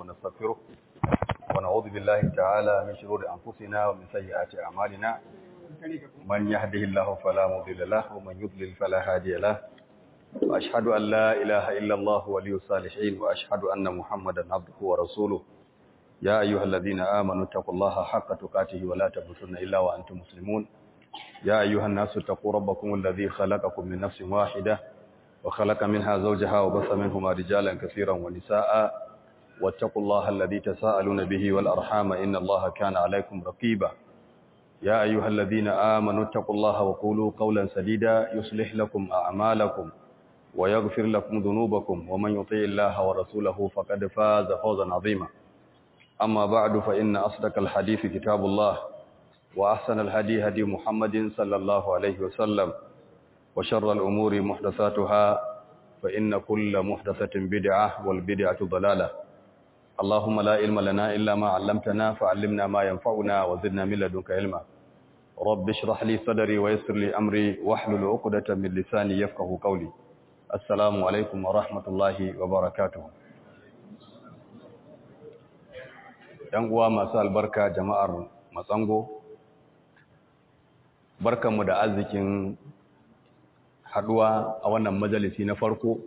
ونستغفره ونعوذ بالله تعالى من شرور أنفسنا ومن سيئات أعمالنا من يهده الله فلا مضل له ومن يضلل فلا هادي له وأشهد أن لا إله إلا الله ولي الصالحين وأشهد أن محمدا عبده ورسوله يا أيها الذين آمنوا اتقوا الله حق تقاته ولا تموتن إلا وأنتم مسلمون يا أيها الناس اتقوا ربكم الذي خلقكم من نفس واحدة وخلق منها زوجها وبث منهما رجالا كثيرا ونساء واتقوا الله الذي تساءلون به والأرحام إن الله كان عليكم رقيبا يا أيها الذين آمنوا اتقوا الله وقولوا قولا سديدا يصلح لكم أعمالكم ويغفر لكم ذنوبكم ومن يطيع الله ورسوله فقد فاز فوزا عظيما أما بعد فإن أصدق الحديث كتاب الله وأحسن الهدي هدي محمد صلى الله عليه وسلم وشر الأمور محدثاتها فإن كل محدثة بدعة والبدعة ضلالة اللهم لا علم لنا إلا ما علمتنا فعلمنا ما ينفعنا وزدنا من لدنك علما رب اشرح لي صدري ويسر لي أمري واحلل عقدة من لساني يفقه قولي السلام عليكم ورحمة الله وبركاته ‘Yan uwa masu albarka jama'ar matsango, barkanmu da arzikin haduwa a wannan majalisi na farko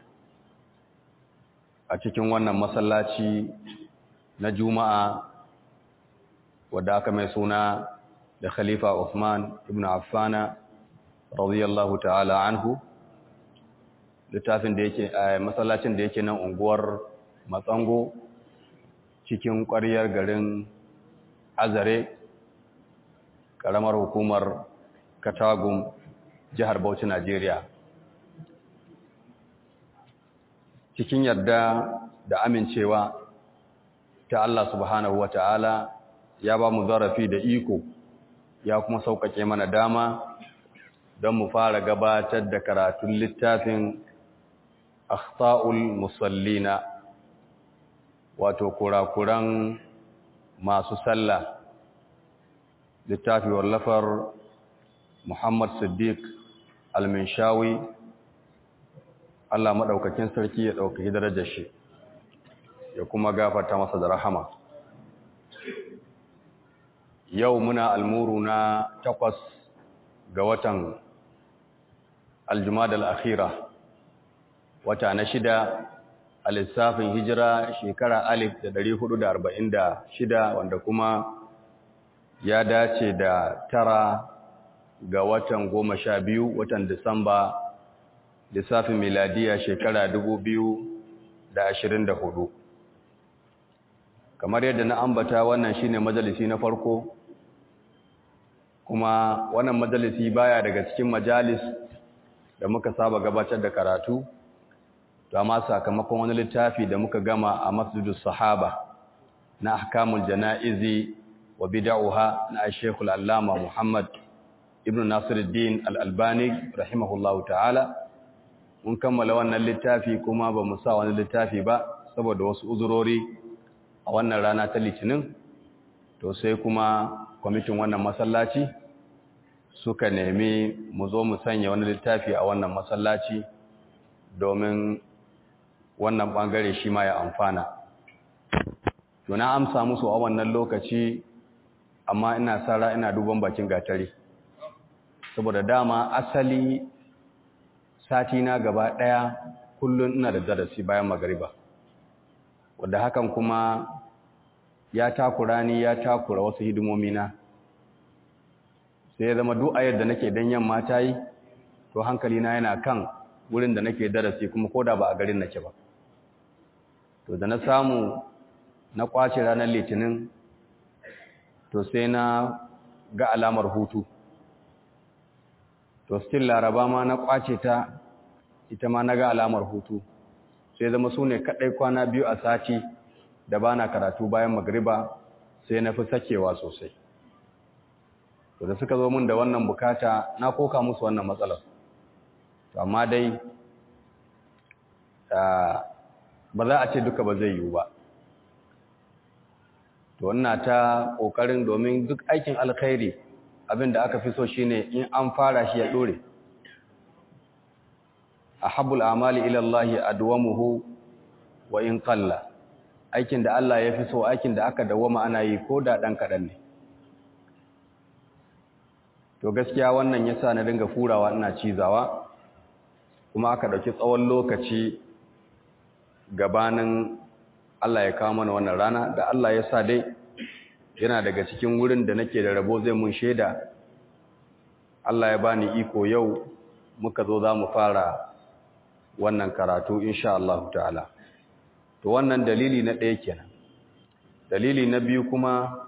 a cikin wannan masallaci na juma'a wadda aka mai suna da khalifa Uthman ibn Affana radiyallahu ta'ala anhu littafin da yake a masallacin da yake nan unguwar matsango cikin ƙwaryar garin azare ƙaramar hukumar katagum jihar Bauchi Najeriya cikin yarda da amincewa ta Allah subhanahu ta'ala ya ba mu zarafi da iko ya kuma sauƙaƙe mana dama don mu fara gabatar da karatun littafin akhta'ul musallina wato kurakuran masu sallah littafi wallafar Muhammad Siddiq Al-Minshawi Allah madaukakin sarki ya dauki darajar shi ya kuma gafarta masa da rahama yau muna almuru na takwas ga watan Al-Jumada al-Akhira wata na shida a lissafin hijira shekara alif da ɗari hudu da arba'in da shida wanda kuma ya dace da tara ga watan goma sha biyu watan Disamba lissafin miladiya shekara dubu biyu da ashirin da hudu. Kamar yadda na ambata wannan shine majalisi na farko, kuma wannan majalisi baya daga cikin majalis da muka saba gabatar da karatu, amma sakamakon wani littafi da muka gama a masjidus sahaba na ahkamul jana'izi wa bid'uha na Sheikhul Allama Muhammad ibn Nasiruddin Al-Albani rahimahullahu ta'ala mun kammala wannan littafi kuma ba mu sa wani littafi ba saboda wasu uzurori a wannan rana ta litinin to sai kuma kwamitin wannan masallaci suka nemi mu zo mu sanya wani littafi a wannan masallaci domin wannan bangare shi ma ya amfana to na amsa musu a wannan lokaci amma ina sara ina duban bakin gatari saboda dama asali sati na gaba ɗaya kullum ina da darasi bayan magariba wadda hakan kuma ya takura ni ya takura wasu hidimomi na sai ya zama duk ayar da nake dan yamma ta yi to hankali na yana kan wurin da nake darasi kuma koda ba a garin nake ba to da na samu na kwace ranar litinin to sai na ga alamar hutu to still laraba ma na kwace ta ita ma na ga alamar hutu sai zama su ne kaɗai kwana biyu a sati da ba na karatu bayan magriba sai na fi sakewa sosai to da suka zo min da wannan bukata na koka musu wannan matsalar to amma dai ba za a ce duka ba zai yiwu ba to ina ta ƙoƙarin domin duk aikin alkhairi abin da aka fi so shine in an fara shi ya dore ahabbul amali ila Allah adwamuhu wa in qalla aikin da Allah ya fi so aikin da aka dawoma ana yi ko da ɗan kaɗan ne to gaskiya wannan ya sa na dinga furawa ina cizawa kuma aka ɗauki tsawon lokaci gabanin Allah ya kawo mana wannan rana da Allah ya sa dai yana daga cikin wurin da nake da rabo zai mun shaida Allah ya bani iko yau muka zo za mu fara wannan karatu insha Allah ta'ala to wannan dalili na ɗaya kenan dalili na biyu kuma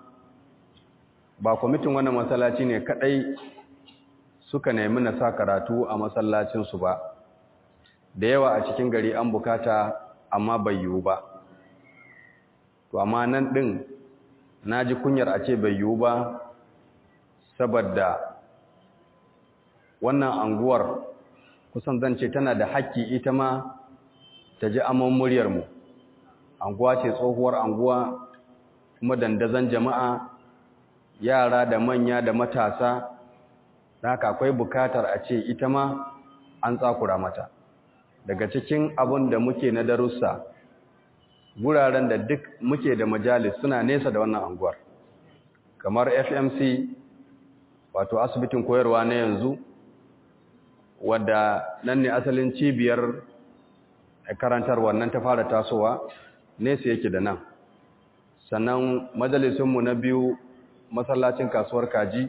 ba kwamitin wannan masallaci ne kadai suka nemi na sa karatu a masallacinsu ba da yawa a cikin gari an bukata amma bai yiwu ba to amma nan ɗin na ji kunyar a ce bai yiwu ba saboda wannan anguwar kusan zan ce tana da haƙƙi ita ma ta ji amon muryarmu anguwa ce tsohuwar anguwa kuma dandazon jama'a yara da manya da matasa da haka akwai bukatar a ce ita ma an tsakura mata daga cikin abin da muke na darussa guraren da duk muke da majalis suna nesa da wannan anguwar kamar fmc wato asibitin koyarwa na yanzu wadda nan ne asalin cibiyar karantar wannan ta fara tasowa nesa yake da nan sannan majalisunmu na biyu masallacin kasuwar kaji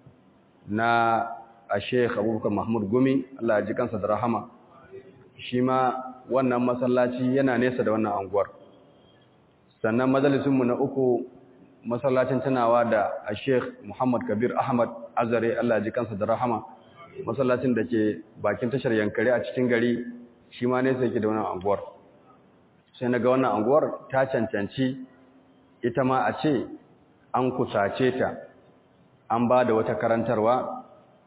na a sheikh abubakar mahmud gumi allah ji kansa da rahama shi ma wannan masallaci yana nesa da wannan anguwar sannan majalisunmu na uku masallacin tunawa da a sheikh muhammad kabir ahmad azare allah ji kansa da rahama masallacin da ke bakin tashar yankari a cikin gari shi ma nesa yake da wannan anguwar sai na ga wannan anguwar ta cancanci ita ma a ce an kusace ta an ba da wata karantarwa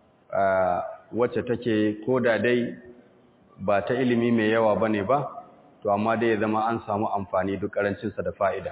wacce take ko da dai ba ta ilimi mai yawa ba ne ba to amma dai ya zama an samu amfani duk karancinsa da fa'ida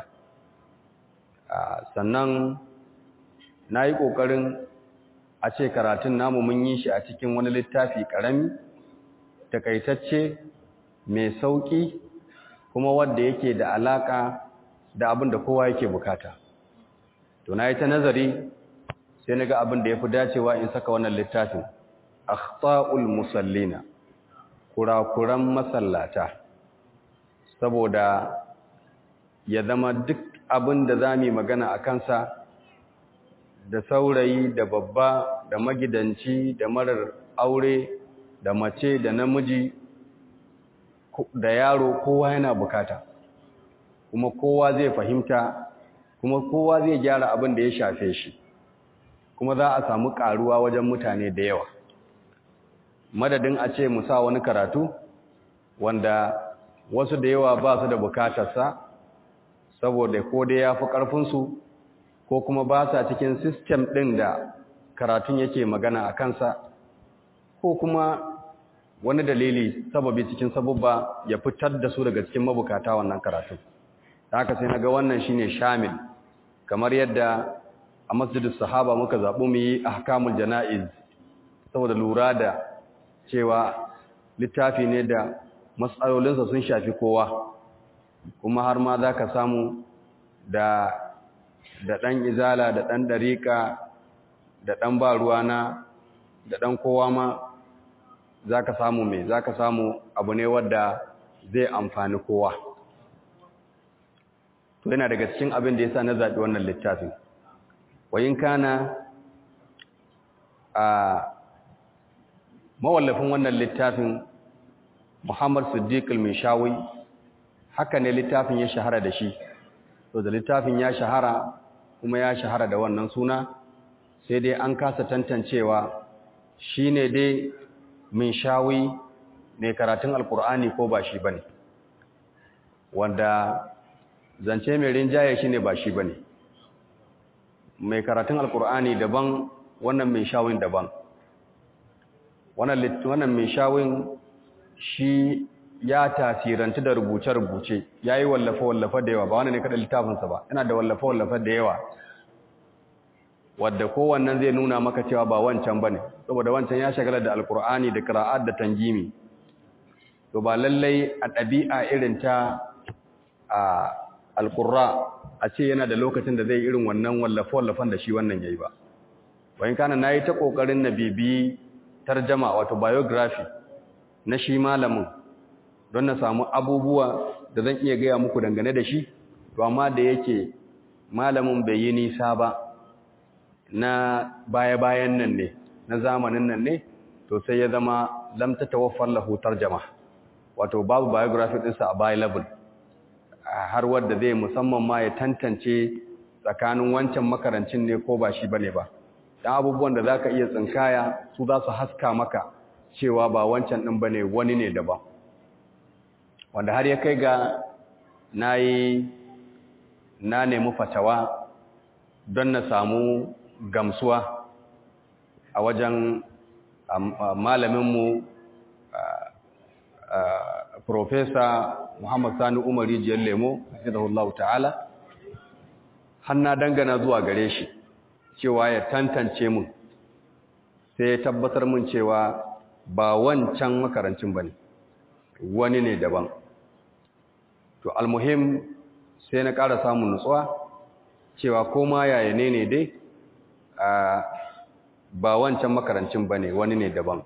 sannan na yi ƙoƙarin a ce karatun namu mun yi shi a cikin wani littafi ƙarami takaitacce mai sauƙi kuma wadda yake da alaƙa da abin da kowa yake bukata to na yi ta nazari sai na ga abin da ya fi dacewa in saka wannan littafin akhta'ul musallina kurakuran masallata saboda ya zama duk abin da za mu magana a kansa da saurayi da babba da magidanci da marar aure da mace da namiji da yaro kowa yana bukata kuma kowa zai fahimta kuma kowa zai gyara abin da ya shafe shi kuma za a samu karuwa wajen mutane da yawa madadin a ce mu sa wani karatu wanda wasu da yawa ba su da bukatarsa saboda ko dai ya fi ƙarfinsu ko kuma ba sa cikin sistem ɗin da karatun yake magana a kansa ko kuma wani dalili sababi cikin sabubba ya fitar da su daga cikin mabukata wannan karatun da haka sai na ga wannan shine shamil kamar yadda a masjidus sahaba muka zaɓi mu yi ahkamul jana'iz saboda lura da cewa littafi ne da matsalolinsa sun shafi kowa kuma har ma za ka samu da da ɗan izala da ɗan ɗariƙa da ɗan ba ruwana da ɗan kowa ma za ka samu mai za ka samu abu ne wadda zai amfani kowa to yana daga cikin abin da ya sa na zaɓi wannan littafin wayin kana a mawallafin wannan littafin muhammad siddiq al-mishawi haka ne littafin ya shahara da shi to da littafin ya shahara kuma ya shahara da wannan suna sai dai an kasa tantancewa shine dai min shawi mai karatun alkur'ani ko ba shi bane wanda zance mai rinjaye shine ba shi bane mai karatun alkur'ani daban wannan mai shawin daban wannan wannan mai shawin shi ya tasirantu da rubuce-rubuce ya yi wallafe-wallafe da yawa ba wani ne kada littafinsa ba yana da wallafe-wallafe da yawa wadda kowannan zai nuna maka cewa ba wancan ba ne saboda wancan ya shagala da alkur'ani da kira'ad da tangimi to ba lallai a ɗabi'a irin ta a alqurra a ce yana da lokacin da zai irin wannan wallafe-wallafen da shi wannan yayi ba bayan kana nayi ta kokarin na bibi tarjama wato biography na shi malamin don na samu abubuwa da zan iya gaya muku dangane da shi to amma da yake malamin bai yi nisa ba na baya-bayan nan ne na zamanin nan ne to sai ya zama lam tatawaffar lahu tarjama wato babu biography ɗinsa available har wadda zai musamman ma ya tantance tsakanin wancan makarancin ne ko ba shi bane ba dan abubuwan da zaka iya tsinkaya su za su haska maka cewa ba wancan din bane wani ne daban wanda har ya kai ga nayi na nemi fatawa don na samu gamsuwa a wajen malaminmu Profesa Muhammad Sani Umar Rijiyar Lemo, Hafizahullahu Ta'ala, hanna dangana zuwa gare shi, cewa ya tantance mun, sai ya tabbatar mun cewa ba wancan makarancin ba ne, wani ne daban. To, almuhim sai na ƙara samun nutsuwa, cewa koma yaya ne ne dai, ba wancan makarancin ba ne, wani ne daban.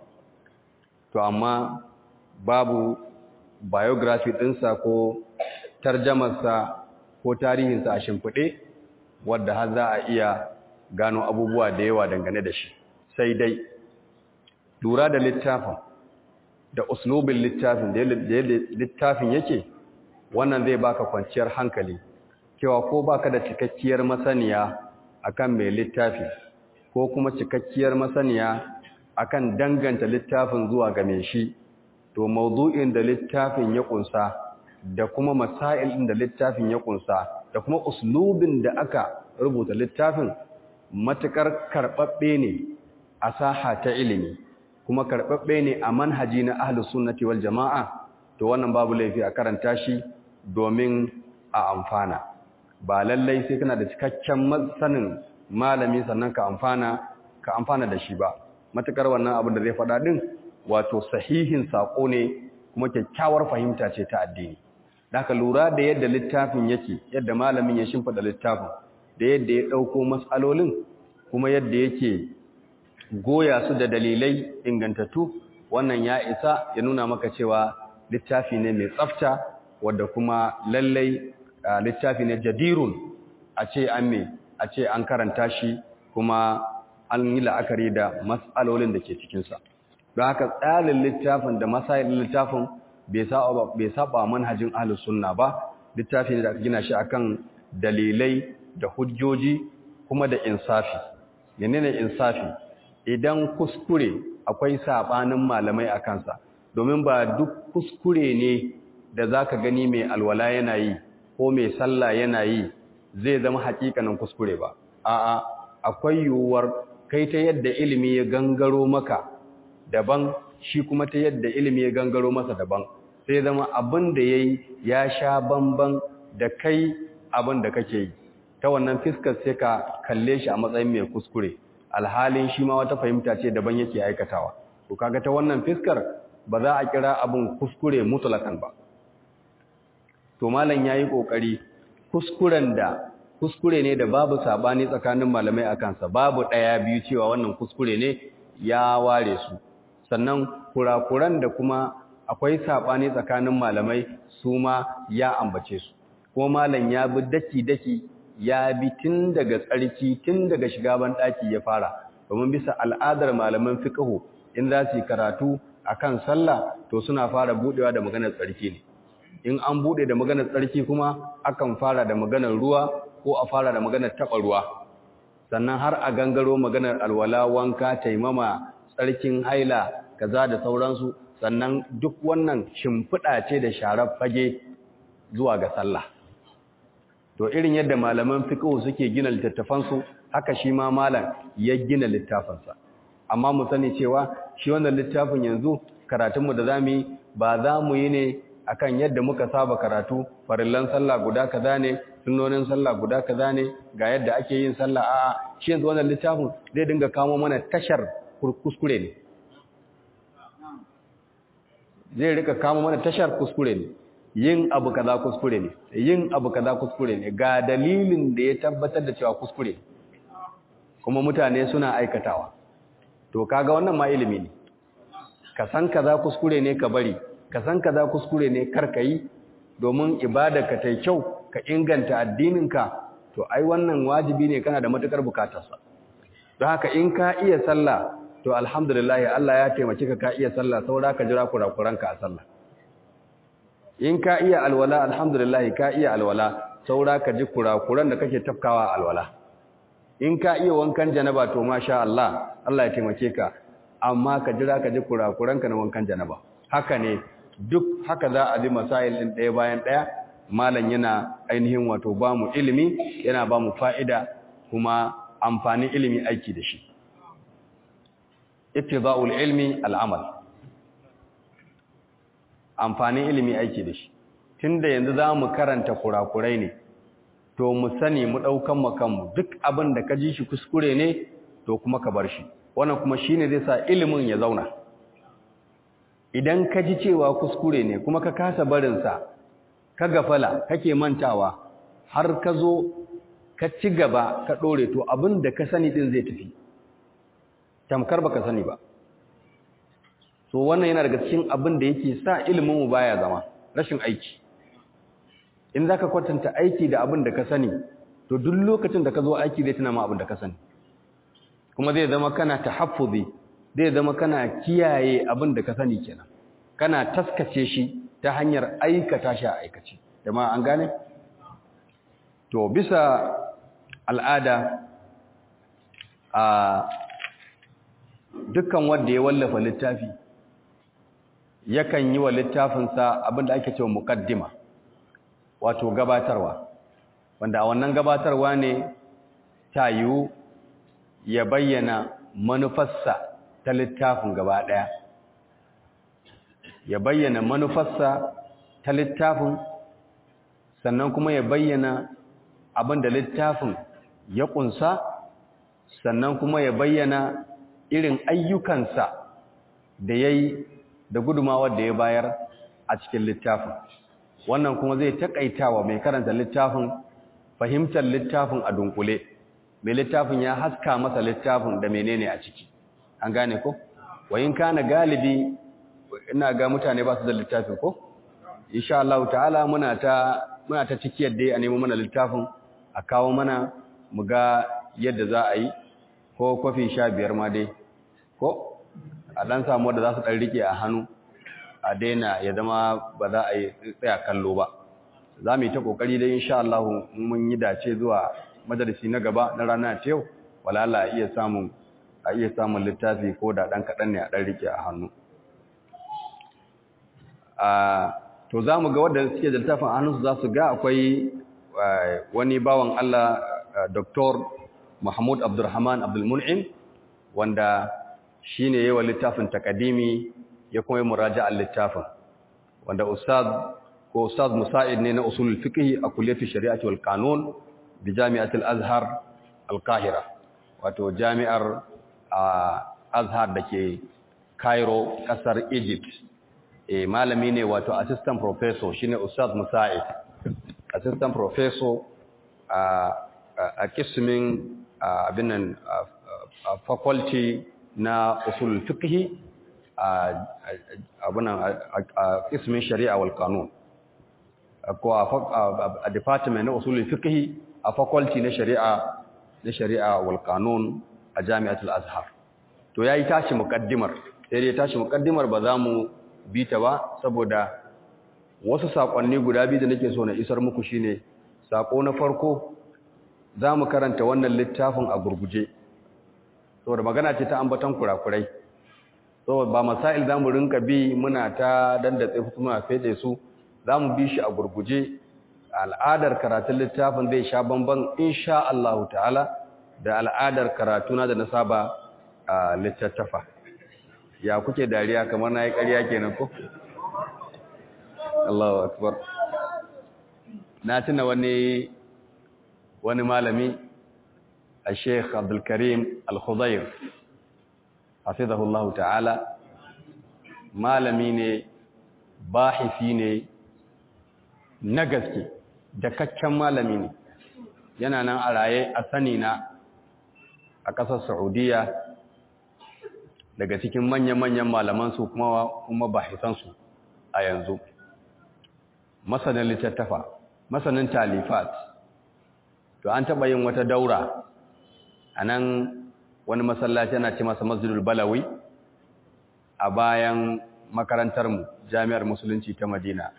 To, amma babu biography ɗinsa ko tarjamarsa ko tarihinsa a shimfiɗe wadda har za a iya gano abubuwa da yawa dangane da shi sai dai lura da littafin da uslubin littafin da littafin yake wannan zai baka kwanciyar hankali cewa ko baka da cikakkiyar masaniya akan mai littafi ko kuma cikakkiyar masaniya akan danganta littafin zuwa ga mai shi to mawdu'in da littafin ya kunsa da kuma masail da littafin ya kunsa da kuma uslubin da aka rubuta littafin matukar karbabbe ne a saha ta ilimi kuma karbabbe ne a manhaji na ahlus sunnati wal jamaa to wannan babu laifi a karanta shi domin a amfana ba lallai sai kana da cikakken sanin malami sannan ka amfana ka amfana da shi ba matukar wannan abin da zai faɗa din wato sahihin sako ne kuma kyakkyawar fahimta ce ta addini Daka lura da yadda littafin yake yadda malamin ya shimfida littafin da yadda ya ɗauko matsalolin kuma yadda yake goya su da dalilai ingantattu wannan ya isa ya nuna maka cewa littafi ne mai tsafta wadda kuma lallai littafi ne jadirun a ce an me a ce an karanta shi kuma an yi la'akari da matsalolin da ke cikinsa don haka tsarin littafin da masayin littafin bai saba manhajin ahlus sunna ba littafi ne da aka gina shi akan dalilai da hujjoji kuma da insafi menene insafi idan kuskure akwai sabanin malamai a kansa domin ba duk kuskure ne da zaka gani mai alwala yana yi ko mai sallah yana yi zai zama hakikanin kuskure ba a'a akwai yiwuwar kai ta yadda ilimi ya gangaro maka daban shi kuma ta yadda ilimi ya gangaro masa daban sai zama abin da ya yi ya sha bamban da kai abin da kake yi ta wannan fiskar sai ka kalle shi a matsayin mai kuskure alhalin shi ma wata fahimta ce daban yake aikatawa to kaga ta wannan fiskar ba za a kira abin kuskure mutlakan ba to malam yayi kokari kuskuren da kuskure ne da babu sabani tsakanin malamai akan sa babu daya biyu cewa wannan kuskure ne ya ware su sannan kurakuran da kuma akwai saɓani tsakanin malamai su ma ya ambace su ko malam ya bi daki-daki ya bi tun daga tsarki tun daga shiga banɗaki ya fara domin bisa al'adar malaman fiqhu in za su yi karatu akan sallah to suna fara budewa da maganar tsarki ne in an bude da maganar tsarki kuma akan fara da maganar ruwa ko a fara da maganar taɓa ruwa sannan har a gangaro maganar alwala wanka taimama tsarkin haila kaza da sauransu sannan duk wannan shimfiɗa ce da sharar fage zuwa ga sallah to irin yadda malaman fiqh suke gina littattafansu haka shi ma malam ya gina littafinsa amma mu sani cewa shi wannan littafin yanzu karatunmu da zamu yi ba za mu yi ne akan yadda muka saba karatu farillan sallah guda kaza ne sunnonin sallah guda kaza ne ga yadda ake yin sallah a'a shi yanzu wannan littafin zai dinga kamo mana tashar kuskure ne zai rika kama mana tashar kuskure ne yin abu kaza kuskure ne yin abu kaza kuskure ne ga dalilin da ya tabbatar da cewa kuskure kuma mutane suna aikatawa to kaga wannan ma ilimi ne ka san kaza kuskure ne ka bari ka san kaza kuskure ne kar ka yi domin ibada ka tai kyau ka inganta addininka to ai wannan wajibi ne kana da matukar bukatarsa don haka in ka iya sallah to alhamdulillah Allah ya taimake ka ka iya sallah saboda ka jira kurakuranka a sallah in ka iya alwala alhamdulillah ka iya alwala saura ka ji kurakuran da kake tafkawa alwala in ka iya wankan janaba to masha Allah Allah ya taimake ka amma ka jira ka ji kurakuranka na wankan janaba haka ne duk haka za a bi masail din ɗaya bayan ɗaya malam yana ainihin wato ba mu ilimi yana ba mu fa'ida kuma amfanin ilimi aiki da shi ittiba'ul ilmi al'amal amfanin ilimi aiki da shi tunda yanzu za mu karanta kurakurai ne to mu sani mu ɗaukan makanmu duk abin da ka ji shi kuskure ne to kuma ka bar shi wannan kuma shi ne zai sa ilimin ya zauna idan ka ji cewa kuskure ne kuma ka kasa barinsa ka gafala kake mantawa har ka zo ka ci gaba ka ɗore to abin da ka sani ɗin zai tafi tamkar ba ka sani ba so wannan yana daga cikin abin da yake sa ilimin mu baya zama rashin aiki in zaka kwatanta aiki da abin da ka sani to duk lokacin da ka zo aiki zai tuna ma abin da ka sani kuma zai zama kana tahaffuzi zai zama kana kiyaye abin da ka sani kenan kana taskace shi ta hanyar aikata shi a aikace jama'a an gane to bisa al'ada a dukkan wanda ya wallafa littafi yakan yi wa littafinsa abinda ake cewa muqaddima wato gabatarwa wanda a wannan gabatarwa ne ta yiwu ya bayyana manufarsa ta littafin gaba ɗaya ya bayyana manufarsa ta littafin sannan kuma ya bayyana abinda littafin ya ƙunsa sannan kuma ya bayyana irin ayyukansa da ya yi da gudumawar da ya bayar a cikin littafin wannan kuma zai taƙaitawa mai karanta littafin fahimtar littafin a dunkule mai littafin ya haska masa littafin da menene a ciki an gane ko wayin kana galibi ina ga mutane ba su da littafin ko insha Allah ta'ala muna ta muna ta cikiyar dai a nemo mana littafin a kawo mana mu ga yadda za a yi ko kofi sha biyar ma dai ko a dan samu da za su dan rike a hannu a daina ya zama ba za a yi tsaya kallo ba za mu yi ta kokari dai insha Allah mun yi dace zuwa majalisi na gaba na rana ta yau wala Allah iya samun a iya samun littafi ko da dan kadan ne a dan rike a hannu a to za mu ga wanda suke da littafin a hannunsu za su ga akwai wani bawan Allah Dr. Mahmud Abdulrahman Abdulmun'im wanda shine yayin littafin takadimi ya kuma yi muraja'ar littafin wanda ustaz ko ustaz musa'id ne na usulul fiqh a kulliyar shari'ati wal qanun bi jami'atul azhar al-qahira wato jami'ar azhar dake Cairo kasar Egypt eh malami ne wato assistant professor shine ustaz musa'id assistant professor a a kismin abinan faculty na usul fiqh abunan a kismin shari'a wal qanun ko a department na usul fiqh a faculty na shari'a na shari'a wal qanun a jami'atul azhar to yayi tashi muqaddimar sai dai tashi muqaddimar ba za mu bi ta ba saboda wasu sakonni guda biyu da nake so na isar muku shine sako na farko za mu karanta wannan littafin a gurguje saboda magana ce ta ambaton kurakurai saboda ba masail za mu rinka bi muna ta dandatse muna fede su za mu bi shi a gurguje al'adar karatun littafin zai sha bamban insha Allah ta'ala da al'adar karatuna da na saba a littattafa ya kuke dariya kamar na yi ƙarya kenan ko? Allahu akbar na tuna wani wani malami a sheikh abdulkarim al-khudair hafizahullahu ta'ala malami ne bahisi ne na gaske da kakken malami ne yana nan a raye a sani na a ƙasar saudiya daga cikin manya-manyan malamansu kuma kuma bahisansu a yanzu masanin littattafa masanin talifat to an taɓa yin wata daura a nan wani masallaci yana ce masa masjidul balawi a bayan makarantarmu jami'ar musulunci ta madina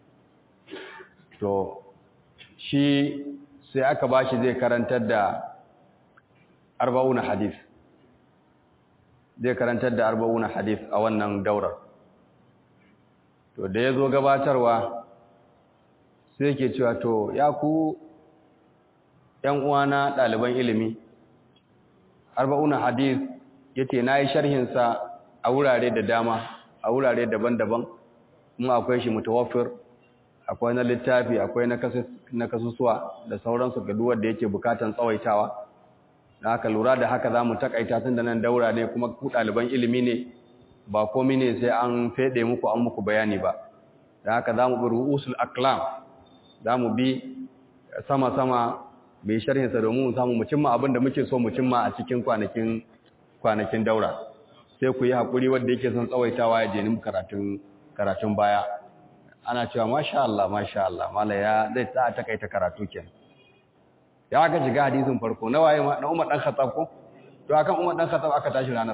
to shi sai aka ba shi zai karantar da arba'una hadith zai karantar da arba'una hadith a wannan daurar to da ya zo gabatarwa sai ke cewa to ya ku ‘yan uwana ɗaliban ilimi arba'una hadith ya ce na yi sharhinsa a wurare da dama a wurare daban-daban kuma akwai shi mutawaffir akwai na littafi akwai na kasusuwa da sauransu ga duwar da yake bukatan tsawaitawa da haka lura da haka za mu takaita tun da nan daura ne kuma ku ɗaliban ilimi ne ba komi ne sai an feɗe muku an muku bayani ba da haka za mu bi ru'usul aklam za mu bi sama-sama mai sharhinsa domin mu samu mu cimma abin da muke so mu cimma a cikin kwanakin kwanakin daura sai ku yi haƙuri wanda yake son tsawaitawa ya je ni karatun karatun baya ana cewa masha Allah masha Allah mala ya zai ta takaita karatu kenan ya aka shiga hadisin farko na waye na Umar dan Khattab ko to akan Umar dan Khattab aka tashi ranar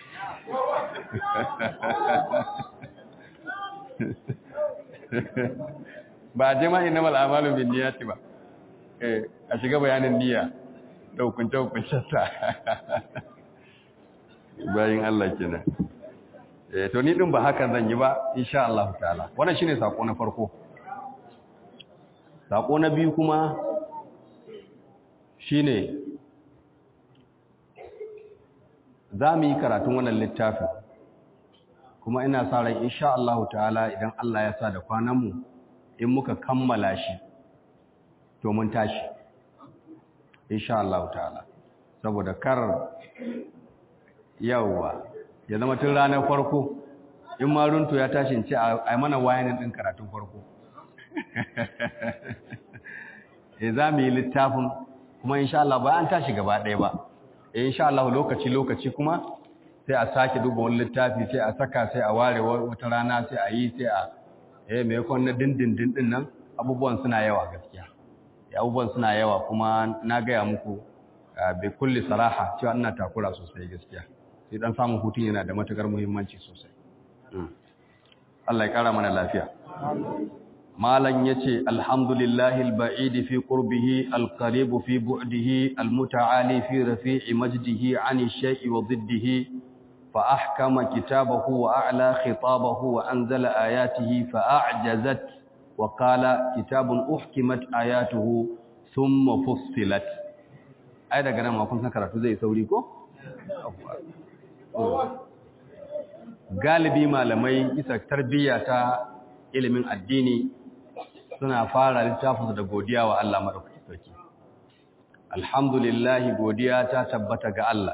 ba jama'a innamal a'malu binniyati ba eh a shiga bayanin niyya da hukunce hukuncen ta bayin Allah kenan eh to ni din ba hakan zan yi ba insha Allah ta'ala wannan shine sako na farko sako na biyu kuma shine za mu yi karatun wannan littafin kuma ina sa ran insha Allah ta'ala idan Allah ya sa da kwananmu in muka kammala shi to mun tashi insha Allah ta'ala saboda kar yawa ya zama tun ranar farko in ma runtu ya tashi ce a mana wayanin din karatun farko eh za mu yi littafin kuma insha Allah ba an tashi gaba ɗaya ba eh insha Allah lokaci lokaci kuma sai a sake duba wani littafi sai a saka sai a ware wata rana sai a yi sai a eh me yakon na dindindin din nan abubuwan suna yawa gaskiya abubuwan suna yawa kuma na gaya muku bai kulli saraha cewa ina takura sosai gaskiya sai dan samun hutun yana da matukar muhimmanci sosai Allah ya kara mana lafiya malan yace alhamdulillahi alba'id fi qurbihi alqarib fi bu'dihi almuta'ali fi rafi'i majdihi 'ani shay'i wa dhiddihi fa ahkama kitabahu wa a'la khitabahu wa anzala ayatihi fa a'jazat wa qala kitabun uhkimat ayatuhu thumma fussilat ai daga nan ma kun san karatu zai sauri ko galibi malamai bisa tarbiyya ta ilimin addini suna fara littafinsu da godiya wa Allah madaukakin sarki alhamdulillah godiya ta tabbata ga Allah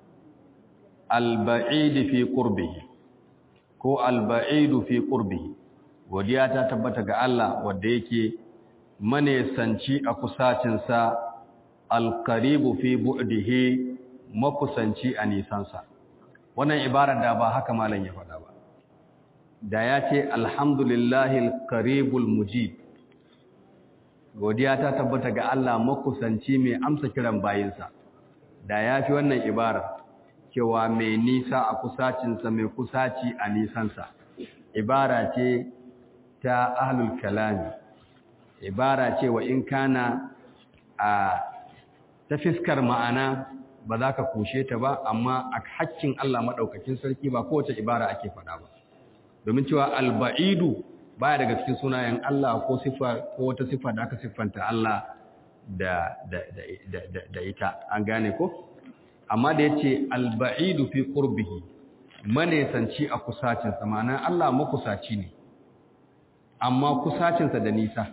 alba'id fi qurbihi ko alba'id fi qurbihi godiya ta tabbata ga Allah wanda yake manesanci a kusacinsa alqaribu fi bu'dihi makusanci a nisansa wannan ibarar da ba haka malam ya faɗa ba da ya ce alhamdulillahi alqaribul mujib godiya ta tabbata ga Allah makusanci mai amsa kiran bayinsa da ya fi wannan ibarar cewa mai nisa a kusacinsa mai kusaci a nisansa ibara ce ta ahlul kalami ibara ce wa in kana a ta fiskar ma'ana ba za ka kushe ta ba amma a hakkin Allah maɗaukakin sarki ba kowace ibara ake faɗa ba domin cewa alba'idu baya daga cikin sunayen Allah ko sifa ko wata sifa da aka siffanta Allah da da da da, da ita an gane ko amma da yace alba'idu fi qurbihi manesanci a kusacin sa ma'ana Allah makusaci ne amma kusacin sa da nisa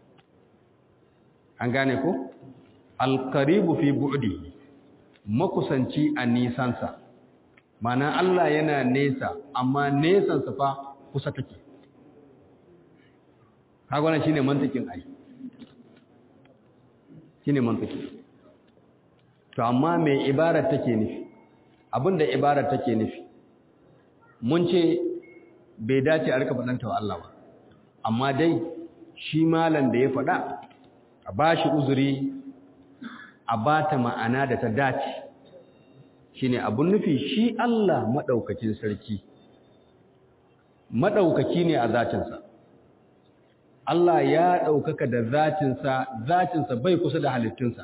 an gane ko alqaribu fi bu'dihi makusanci a nisansa mana Allah yana nesa amma nesansa fa kusa take kaga wannan shine mantakin ai shine mantaki to amma me ibarar take nufi abinda ibarar take nufi mun ce bai dace a rika faɗanta wa Allah ba amma dai shi malam da ya faɗa a bashi uzuri a bata ma'ana da ta dace shine abun nufi shi Allah madaukakin sarki madaukaki ne a zatinsa Allah ya ɗaukaka da zatinsa, zatinsa bai kusa da halittunsa.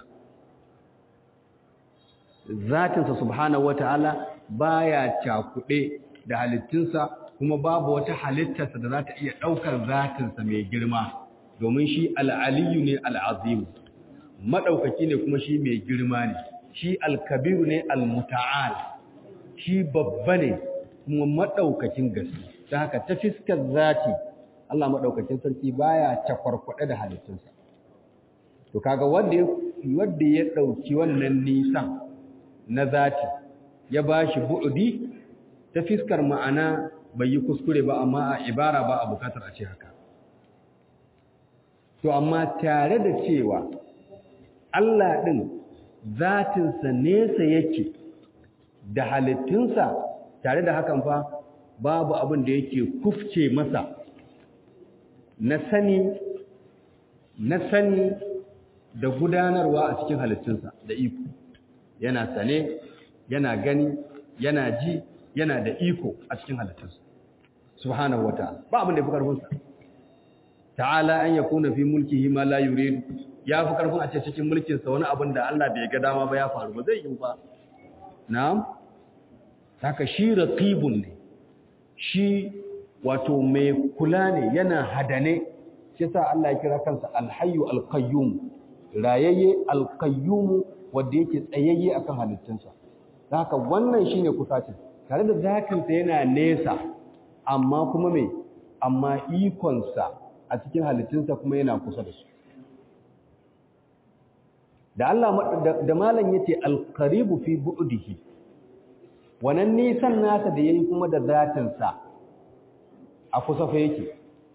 Zatinsa subhanahu wa ta'ala ba ya cakuɗe da halittunsa kuma babu wata halittarsa da za ta iya ɗaukar zatinsa mai girma, domin shi al'aliyu ne al'azimu, maɗaukaki ne kuma shi mai girma ne, shi alkabiru ne al-muta'al, shi babba ne kuma maɗaukakin gaske, ta haka ta fiskar zati Allah maɗaukakin sarki baya cakwarkwaɗe da halittunsa. To kaga wanda wanda ya ɗauki wannan nisan na zati ya bashi bu'udi ta fiskar ma'ana bai yi kuskure ba amma a ibara ba a bukatar a ce haka. To amma tare da cewa Allah ɗin zatinsa nesa yake da halittunsa tare da hakan fa babu abin da yake kufce masa na sani na sani da gudanarwa a cikin halittunsa da iko yana sane yana gani yana ji yana da iko a cikin halittunsa subhanahu wataala ba abin da yafi karfin sa ta'ala an yakuna fi mulkihi ma la yurid ya fi karfin a ce cikin mulkin sa wani abin da Allah bai ga dama ba ya faru ba zai yi ba na'am haka shi raqibun ne shi wato mai kula ne yana hadane shi sa Allah ya kira kansa alhayyu alqayyum rayayye alqayyum wanda yake tsayayye akan halittunsa haka wannan shine kusacin tare da zakinsa yana nesa amma kuma me amma ikonsa a cikin halittunsa kuma yana kusa da su da Allah da malam yace alqaribu fi bu'dihi wannan nisan nasa da yayi kuma da zatinsa a kusa fa yake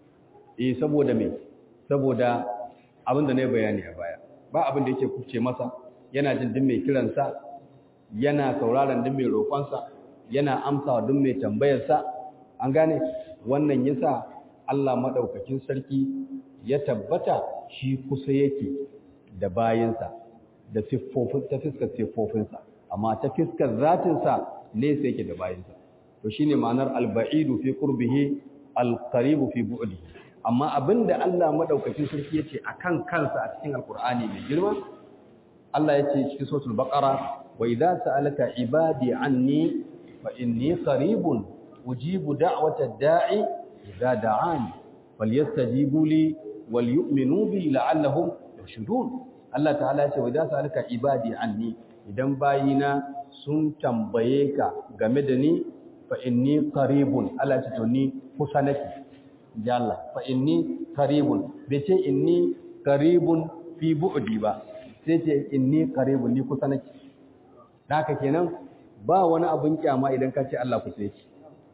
eh saboda me saboda abin da na bayani a baya ba abin da yake kuce masa yana jin din mai kiransa yana sauraron din mai roƙonsa yana amsawa din mai tambayarsa an gane wannan yasa Allah madaukakin sarki ya tabbata shi kusa yake da bayinsa da siffofin ta fiskar siffofinsa amma ta fiskar zatinsa nesa yake da bayinsa to shine ma'anar al-ba'idu fi qurbihi al-qaribu fi bu'dihi amma abinda Allah madaukakin sarki yace akan kansa a cikin alqur'ani mai girma Allah yace cikin suratul baqara wa idza sa'alaka ibadi anni fa inni qaribun ujibu da'wata da'i idza da'ani falyastajibu li wal yu'minu bi la'allahum yarshudun Allah ta'ala yace wa idza sa'alaka ibadi anni idan bayina sun tambaye ka game da ni fa inni qaribun Allah ya ce to ni kusa nake ya Allah fa inni qaribun bai ce inni qaribun fi bu'di ba sai ce inni qaribun ni kusa nake haka kenan ba wani abin kyama idan ka ce Allah kusa yake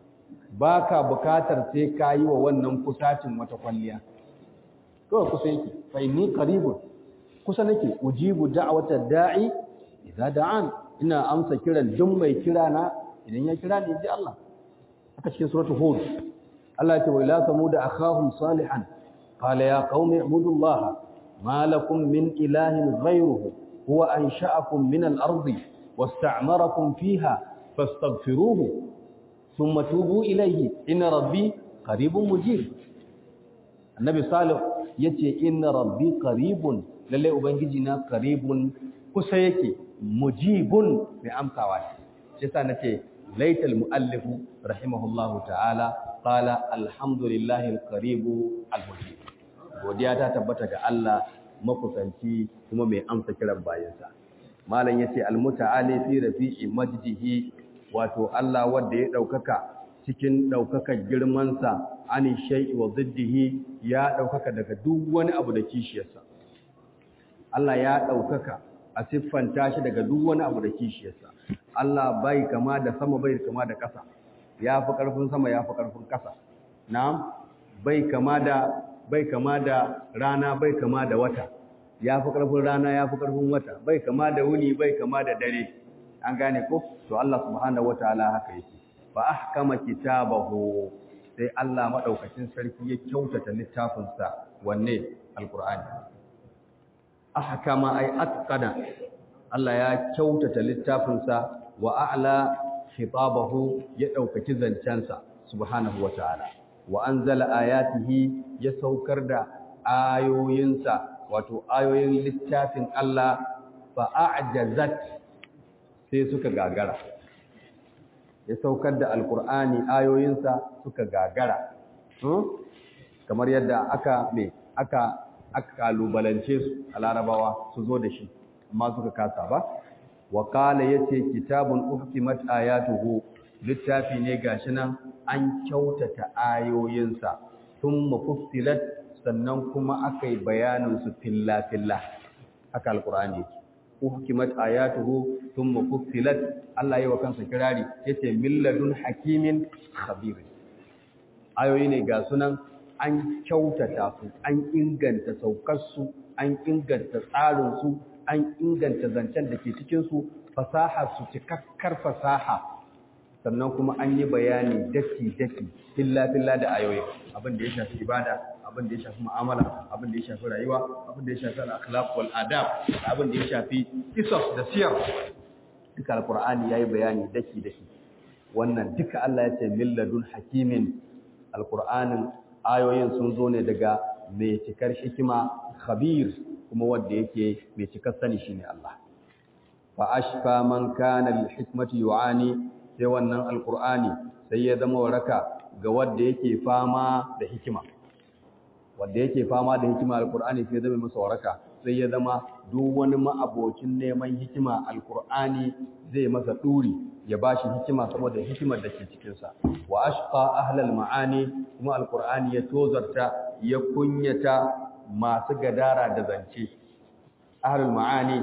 baka bukatar sai ka yi wa wannan kusacin wata kwalliya kawai kusa yake fa inni qaribun kusa nake ujibu da'wata da'i idza da'an ina amsa kiran duk mai kira na idan ya kira ni ji Allah haka cikin suratul hud Allah ya ce wa ila samud akhahum salihan qala ya qaumi ibudullaha ma lakum min ilahin ghayruhu huwa ansha'akum min al-ardi wasta'marakum fiha fastaghfiruhu thumma tubu ilayhi inna rabbi qaribun mujib annabi salih yace inna rabbi qaribun lalle ubangiji na qaribun kusa yake mujibun mai amsawa ne shi yasa nace laital muallifu rahimahullahu ta'ala qala alhamdulillahi alqaribu almujib godiya ta tabbata ga Allah makusanci kuma mai amsa kiran bayansa malam yace almutaali fi rafi'i majdihi wato Allah wanda ya daukaka cikin daukakar girman sa ani shay'i wa ziddihi ya daukaka daga duk wani abu da kishiyarsa Allah ya daukaka a siffanta shi daga duk wani abu da kishiyarsa Allah bai kama da sama bai kama da ƙasa ya fi ƙarfin sama ya fi ƙarfin ƙasa na'am bai kama da bai kama da rana bai kama da wata ya fi ƙarfin rana ya fi ƙarfin wata bai kama da wuni bai kama da dare an gane ko to Allah subhanahu wataala haka yake fa ahkama kitabahu sai Allah madaukakin sarki ya kyautata littafinsa wanne alqur'ani ahkama ay atqana Allah ya kyautata littafinsa wa a'la khitabahu ya daukaki zancensa subhanahu wataala wa anzala ayatihi ya saukar da ayoyinsa wato ayoyin littafin Allah fa a'jazat sai suka gagara ya saukar da alkur'ani ayoyinsa suka gagara kamar yadda aka me aka aka kalubalance su a larabawa su zo da shi amma suka kasa ba wa qala yace kitabun uhkimat ayatuhu littafi ne gashi nan an kyautata ayoyinsa thumma fussilat sannan kuma akai bayanin su filla filla haka alqur'ani yake uhkimat ayatuhu thumma fussilat Allah yayi wa kansa kirari yace milladun hakimin khabir ayoyi ne ga sunan an kyautata su an inganta saukar su an inganta tsarin su an inganta zancen da ke cikin su fasaha su cikakkar fasaha sannan kuma an yi bayani daki daki filla filla da ayoyi abin da ya shafi ibada abin da ya shafi mu'amala abin da ya shafi rayuwa abin da ya shafi al-akhlaq wal adab abin da ya shafi qisas da siyar duka alqur'ani yayi bayani daki daki wannan duka Allah ya ce milladun hakimin alqur'anin ayoyin sun zo ne daga mai cikar hikima khabir kuma wanda yake mai cikar sani shine Allah fa ashfa man kana lil hikmati yu'ani sai wannan alqur'ani sai ya zama waraka ga wanda yake fama da hikima wanda yake fama da hikima alkur'ani sai zama masa waraka sai ya zama duk wani ma'abocin neman hikima alkur'ani zai masa duri ya bashi hikima saboda hikimar da ke cikin sa wa ashqa ahlal ma'ani kuma alkur'ani ya tozarta ya kunyata masu gadara da zance ahlul ma'ani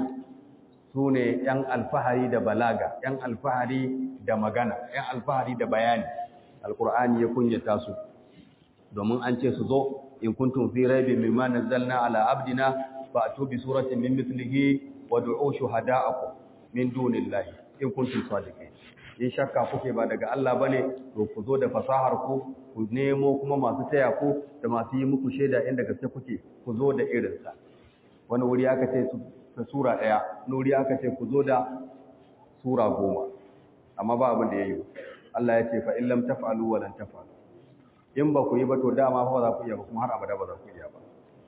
sune yan alfahari da balaga yan alfahari da magana yan alfahari da bayani alkur'ani ya kunyata su domin an ce su zo in kuntum fi raibin mimma nazzalna ala abdina fa'tu bi suratin min mithlihi wad'u shuhada'akum min dunillahi in kuntum sadiqin in shakka kuke ba daga Allah bane to ku zo da fasahar ku ku nemo kuma masu taya ku da masu yi muku shaida inda gaske kuke ku zo da irin sa wani wuri aka ce ta sura daya wani wuri aka ce ku zo da sura goma amma ba abin da yayi Allah ya ce fa in lam taf'alu wa lan taf'alu in ba ku yi ba to dama fa za ku iya ba kuma har abada ba za ku iya ba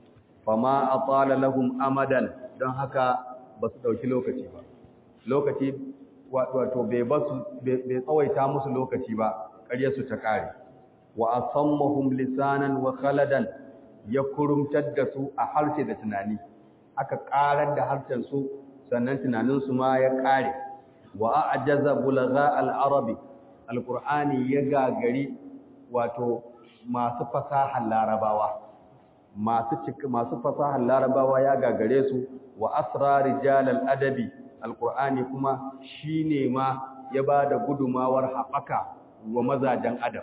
fama atala lahum amadan don haka ba su dauki lokaci ba lokaci wato bai basu bai tsawaita musu lokaci ba ƙarya su ta kare wa asammahum lisanan wa khaladan ya kurumtar da su a harshe da tunani aka karar da harshen su sannan tunanin su ma ya kare wa a'jaza bulagha al-arabi alqur'ani ya gagari wato masu fasahar larabawa masu masu fasahar larabawa ya gagare su wa asrar rijalal adabi alqur'ani kuma shine ma ya bada gudumawar haɓaka wa mazajen adab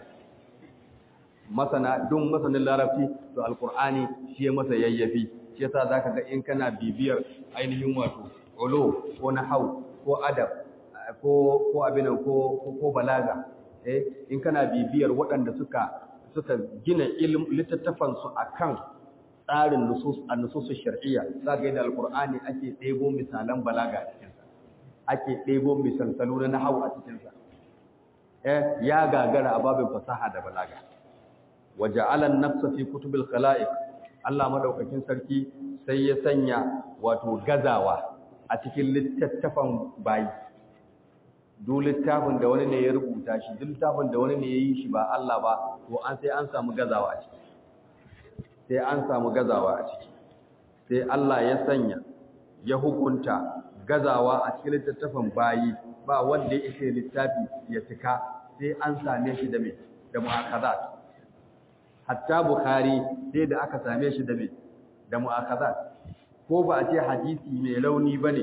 masana dun masanin larabci to alqur'ani shi ya masa yayyafi shi yasa zaka ga in kana bibiyar ainihin wato ulo ko nahau ko adab ko ko abinan ko ko balaga eh in kana bibiyar waɗanda suka suka gina littattafan su akan tsarin nusus an-nusus shar'iyya zaka yadda alqur'ani ake ɗebo misalan balaga a cikin sa ake ɗebo misalsalu na nahwu a cikin sa eh ya gagara a babin fasaha da balaga waja'ala an-nafsa fi kutubil khala'iq Allah madaukakin sarki sai ya sanya wato gazawa a cikin littattafan bayi duk littafin da wani ne ya rubuta shi duk littafin da wani ne ya yi shi ba Allah ba to an sai an samu gazawa a ciki sai an samu gazawa a ciki sai Allah ya sanya ya hukunta gazawa a cikin littattafan bayi ba wanda ya ishe littafi ya cika sai an same shi da me da mu'akhazat hatta bukhari sai da aka same shi da me da mu'akhazat ko ba a ce hadisi mai rauni bane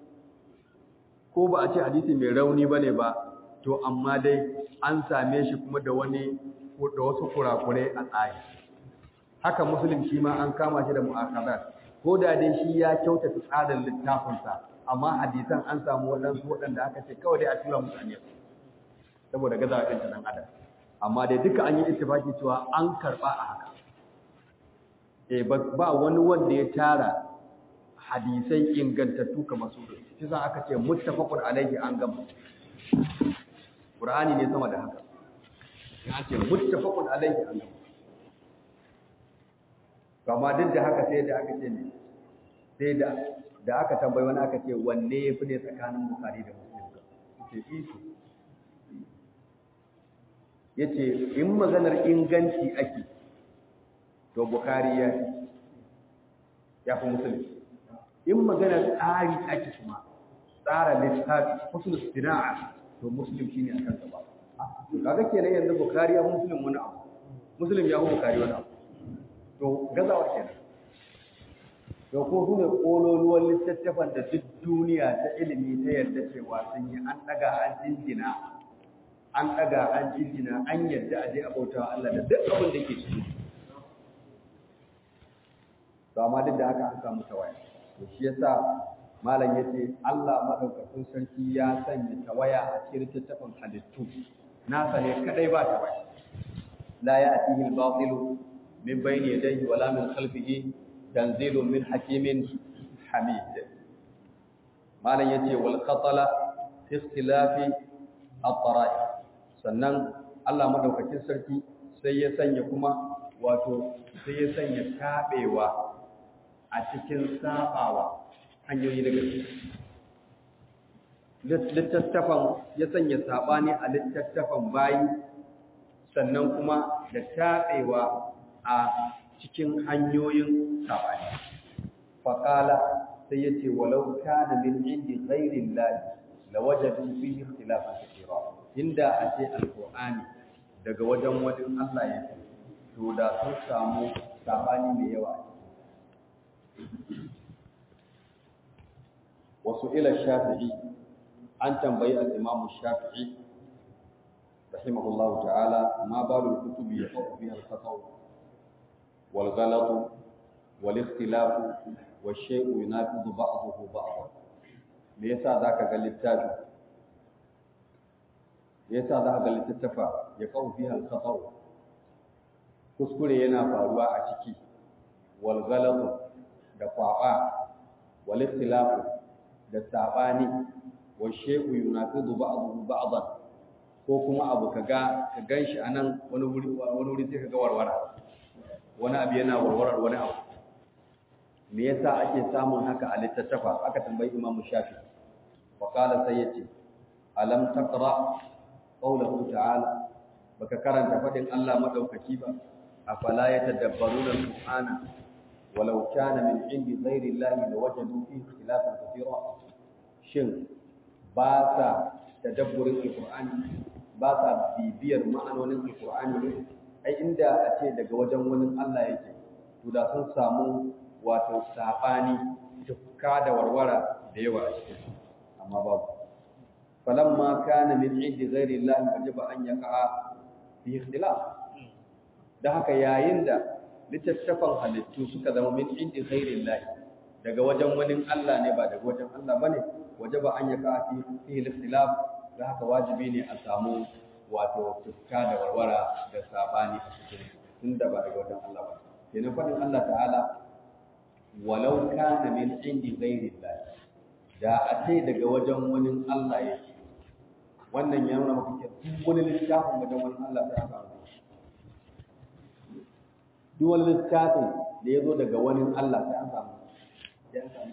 ko ba a ce hadisi mai rauni bane ba to amma dai an same shi kuma da wani da wasu kurakure a tsari haka muslim shi ma an kama shi da mu'akabat ko da dai shi ya kyautata tsarin littafinsa amma hadisan an samu waɗansu waɗanda aka ce kawai dai a tura mutane saboda gazawa ɗin ɗan adam amma dai duka an yi ittifaki cewa an karɓa a haka eh ba wani wanda ya tara hadisai ingantattu kamar su shi za aka ce muttafaqun alaihi an gama qur'ani ne sama da haka ya ce muttafaqun alaihi an gama kama duk da haka sai da aka ce ne sai da da aka tambayi wani aka ce wanne ya fi ne tsakanin bukari da muslim ce isu ya ce in maganar inganci ake to bukari ya fi ya fi muslim in maganar tsari ake kuma tsara littafi husnul sina'a to muslim shine akan gaba to kaga kenan yanzu bukari ya fi muslim wani abu muslim ya fi bukari wani abu to gazawa kenan to ko su ne kololuwan littattafan da duk duniya ta ilimi ta yarda cewa sun yi an daga an jinjina an daga an jinjina an yarda a je a bautawa Allah da duk abin da ke ciki to amma duk da haka an samu tawaya to shi yasa malam yace Allah madaukakin sarki ya sanya tawaya a cikin littattafan halittu nasa ne kadai ba tawaya la ya'tihi al-batilu min bayni yadayhi wala min khalfihi tanzilun min hakimin hamid malam yace wal qatala fi ikhtilafi at-tara'i sannan Allah madaukakin sarki sai ya sanya kuma wato sai ya sanya tabewa a cikin sabawa hanyoyi daga littattafan ya sanya sabani a littattafan bayi sannan kuma da tabewa a cikin hanyoyin sabani faqala sai yace walau kana min indi ghairi llahi lawajadu fihi ikhtilafan kathira inda a ce alqur'ani daga wajen wajen Allah yake to da sun samu sabani mai yawa wasu ila shafi'i an tambayi al-imamu shafi'i rahimahullahu ta'ala ma balul kutubi yaqu biha al-khata' والغلط والاختلاف والشيء ينافذ بعضه بعضا me yasa zaka ga littafi me yasa zaka ga littattafa ya kawo fiha al-khata' kuskure yana faruwa a ciki wal ghalatu da kwaba wal ikhtilafu da sabani wal shay'u yunafidu ba'dahu ba'dan ko kuma abu kaga ka ganshi anan wani wuri wani wuri sai kaga warwara wani abu yana warwarar wani abu me yasa ake samun haka a littattafa aka tambayi Imam Shafi wa qala sai yace alam taqra qawluhu ta'ala baka karanta fadin Allah madaukaki ba afala yatadabbaruna al-qur'ana walau kana min indi ghairi Allah lawajadu fihi ikhtilafan katira shin ba sa tadabburin al-qur'ani ba sa bibiyar ma'anonin al-qur'ani ne ai inda a ce daga wajen wani Allah yake to da sun samu wato sabani tukka da warwara da yawa a cikin amma babu falamma kana min indi ghairi Allah wajaba an yaqa fi ikhtilaf da haka yayin da littattafan halittu suka zama min indi ghairi Allah daga wajen wani Allah ne ba daga wajen Allah bane wajaba an yaqa fi fi ikhtilaf da haka wajibi ne a samu wato tukka da warwara da sabani a cikin tunda ba daga wajen Allah ba kenan fadin Allah ta'ala walau kana min indi ghairi Allah da a ce daga wajen wani Allah yake wannan ya nuna maka duk wani littafin wajen wani Allah sai aka samu duk wani littafin da ya zo daga wani Allah sai an samu sai an samu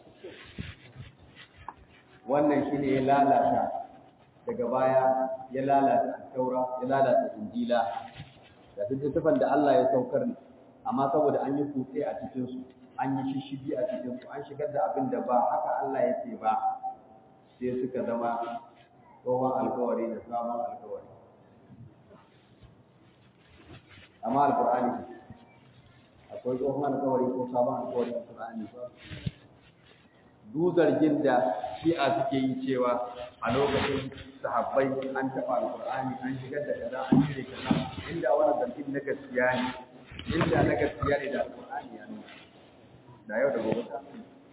wannan shine ya lalata daga baya ya lalata taura ya lalata injila da littattafan da Allah ya saukar ne amma saboda an yi kutse a cikin su an yi shishigi a cikin su an shigar da abin da ba haka Allah ya ce ba sai suka zama tsohon alkawari da sabon alkawari amma alkur'ani akwai tsohon alkawari ko sabon alkawari a alkur'ani ba duk zargin da shi'a suke yi cewa a lokacin sahabbai an taɓa alƙur'ani an shigar da kaza an cire kaza inda wani zargin na gaskiya ne inda na gaskiya ne da alƙur'ani ya nuna da yau da gobe ta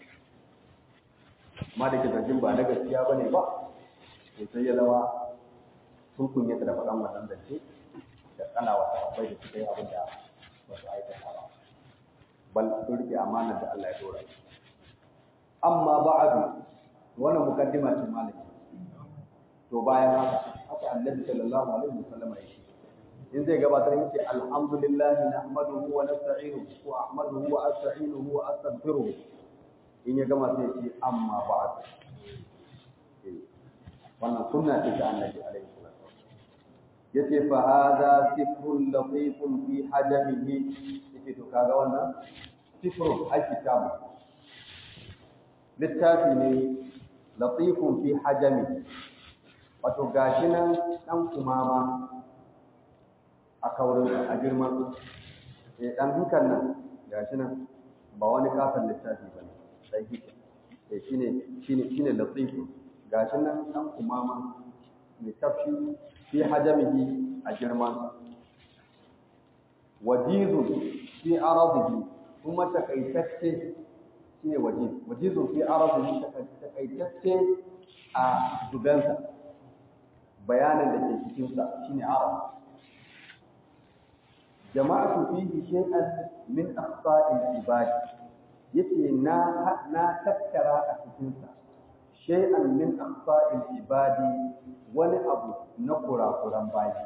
ma da ke zargin ba na gaskiya ba ne ba to sai ya zama sun kunyata da faɗan wannan zance da tsana wa sahabbai da suka yi abin da ba su aikata ba bal sun rike amanar da Allah ya dora su amma ba'adu wannan mukaddima ce malami to bayan haka haka annabi sallallahu alaihi wasallam ya shi in zai gabatar yake alhamdulillah nahmaduhu wa nasta'inuhu wa ahmaduhu wa asta'inuhu wa astaghfiruh in ya gama sai ce amma ba'd wannan sunna ce ta annabi alaihi salatu yace fa hadha sifrun latifun fi hajamihi yace to kaga wannan sifrun alkitabu littafi ne latifun fi hajamihi wato gashi nan dan kumama a kaurin a girman eh dan dukan nan gashi nan ba wani kafin littafi bane sai hike eh shine shine shine latifu gashi nan dan kumama mai tafshi fi hajamihi a girman wajizu fi aradihi kuma takaitacce shine wajiz wajizu fi aradihi takaitacce a dubansa bayanin da ke cikinsa shine arab jama'atu fihi shay'an min aqsa'il ibad yace na na tattara a cikin sa shay'an min aqsa'il ibadi wani abu na kurakuran bayi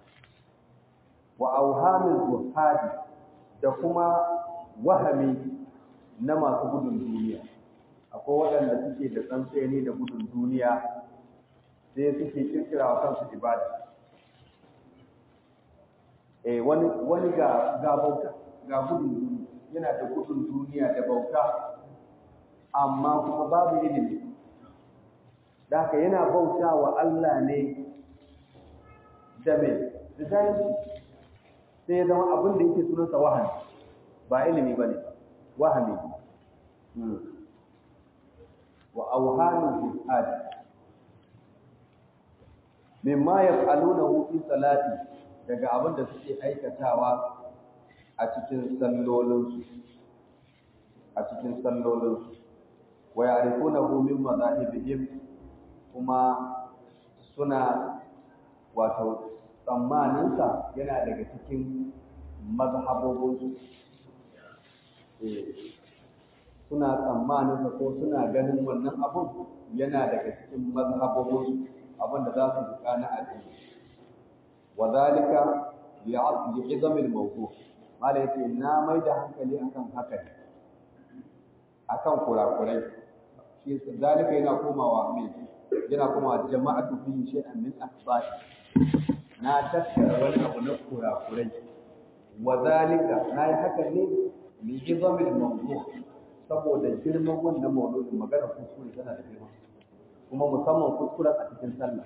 wa auhamil zuhadi da kuma wahami na masu gudun duniya akwai waɗanda suke da tsantseni da gudun duniya sai suke kirkira wa kansu ibada eh wani wani ga ga bauta ga gudun duniya yana da gudun duniya da bauta amma kuma babu ilimi da haka yana bauta wa Allah ne da me da zalunci sai ya zama abin da yake sunansa wahani ba ilimi bane wahami wa awhanu jihad mimma yaf'alunahu fi salati daga abin da suke aikatawa a cikin sallolinsu a cikin sallolinsu wa ya'rifunahu min madahibihim kuma suna wato tsammaninsa yana daga cikin mazhabobinsu suna tsammaninsa ko suna ganin wannan abun yana daga cikin mazhabobinsu abin da za su buƙa na addini wa zalika li'izam al-mawdu mala yace na mai da hankali akan haka ne akan kurakurai shi zalika yana komawa me yana komawa jama'atu fi shay'an min asba'i na tattara wani abu na kurakurai wa zalika na yi haka ne li'izam al-mawdu saboda girman wannan mawdu'in magana kuskure tana da girma kuma musamman kuskuren a cikin sallah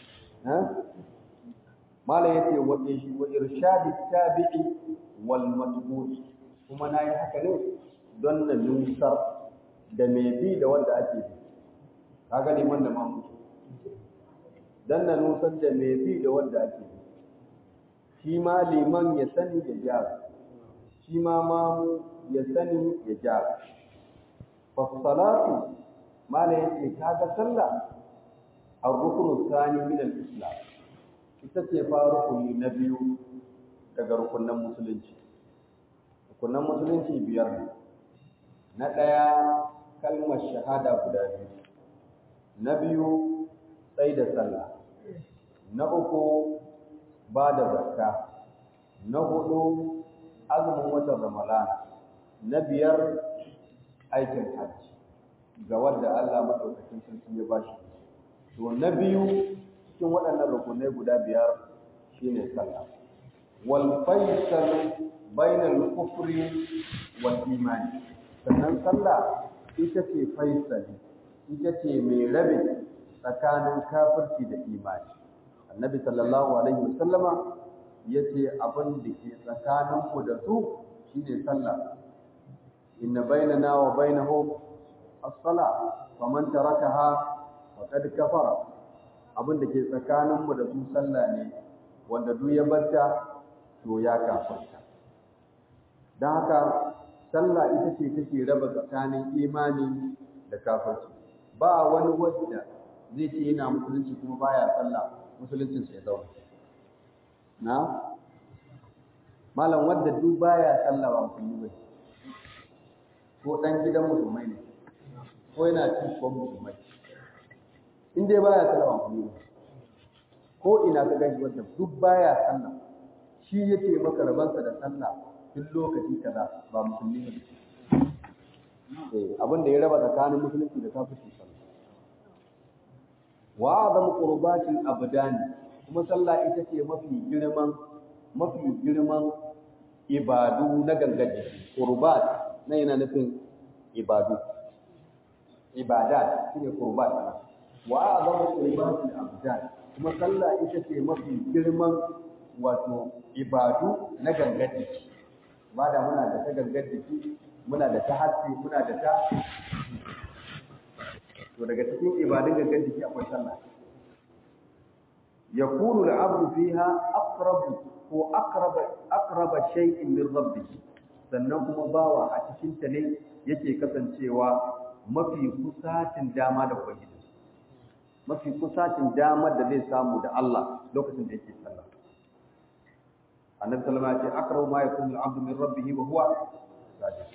mala yace wa wa irshadi tabi'i wal matbu'i kuma nayi haka ne don na nusar da mai bi da wanda ake bi kaga liman da mamu dan na nusar da mai bi da wanda ake bi shi ma liman ya sani ya gyara shi ma mamu ya sani ya gyara fa salatu mala yace kaga sallah ar-ruknu thani min al-islam ita ce fa rukuni na biyu daga rukunan musulunci rukunan musulunci biyar ne na ɗaya kalmar shahada guda biyu na biyu tsai da sallah na uku ba da zakka na hudu azumin watan ramalana na biyar aikin hajji ga wanda Allah madaukakin sarki ya bashi to na biyu cikin waɗannan rukunai guda biyar shine sallah wal faisal bainal kufri wal imani sannan sallah ita ce faisali ita ce mai rabe tsakanin kafirci da imani annabi sallallahu alaihi wasallama yace abin da ke tsakaninmu da su shine sallah inna bainana wa bainahum as-salah faman tarakaha faqad kafara abin da ke tsakaninmu da su sallah ne wanda duk ya barta to ya kafarta don haka sallah ita ce take raba tsakanin imani da kafirci ba wani wanda zai ce yana musulunci kuma baya sallah musuluncin sai zauna na malam wanda duk baya sallah ba musulmi ba ko dan gidan musulmai ne ko yana cikin musulmai in dai baya sallah ba musulmi ba ko ina ka gani wanda duk baya sallah shi yake maka rabansa da sallah duk lokaci kaza ba musulmi ne eh abin da ya raba tsakanin musulunci da kafirci sallah wa azam qurbatil abdani kuma sallah ita ce mafi girman mafi girman ibadu na gangan jiki qurbat na yana nufin ibadu ibadat shine qurbat wa azam qurbatil abdani kuma sallah ita ce mafi girman wato ibadu na gangan jiki ba da muna da ta gangan jiki muna da ta hatsi muna da ta to daga cikin ibadun gangan jiki akwai sallah yakunu al-abdu fiha aqrab ko aqrab aqrab shay'in min rabbih sannan kuma bawa a cikin ta ne yake kasancewa mafi kusatin dama da ubangiji mafi kusatin damar da zai samu da Allah lokacin da yake sallah annabi sallallahu alaihi wasallam ya ce aqrabu ma yakunu al-abdu min rabbih wa huwa sajid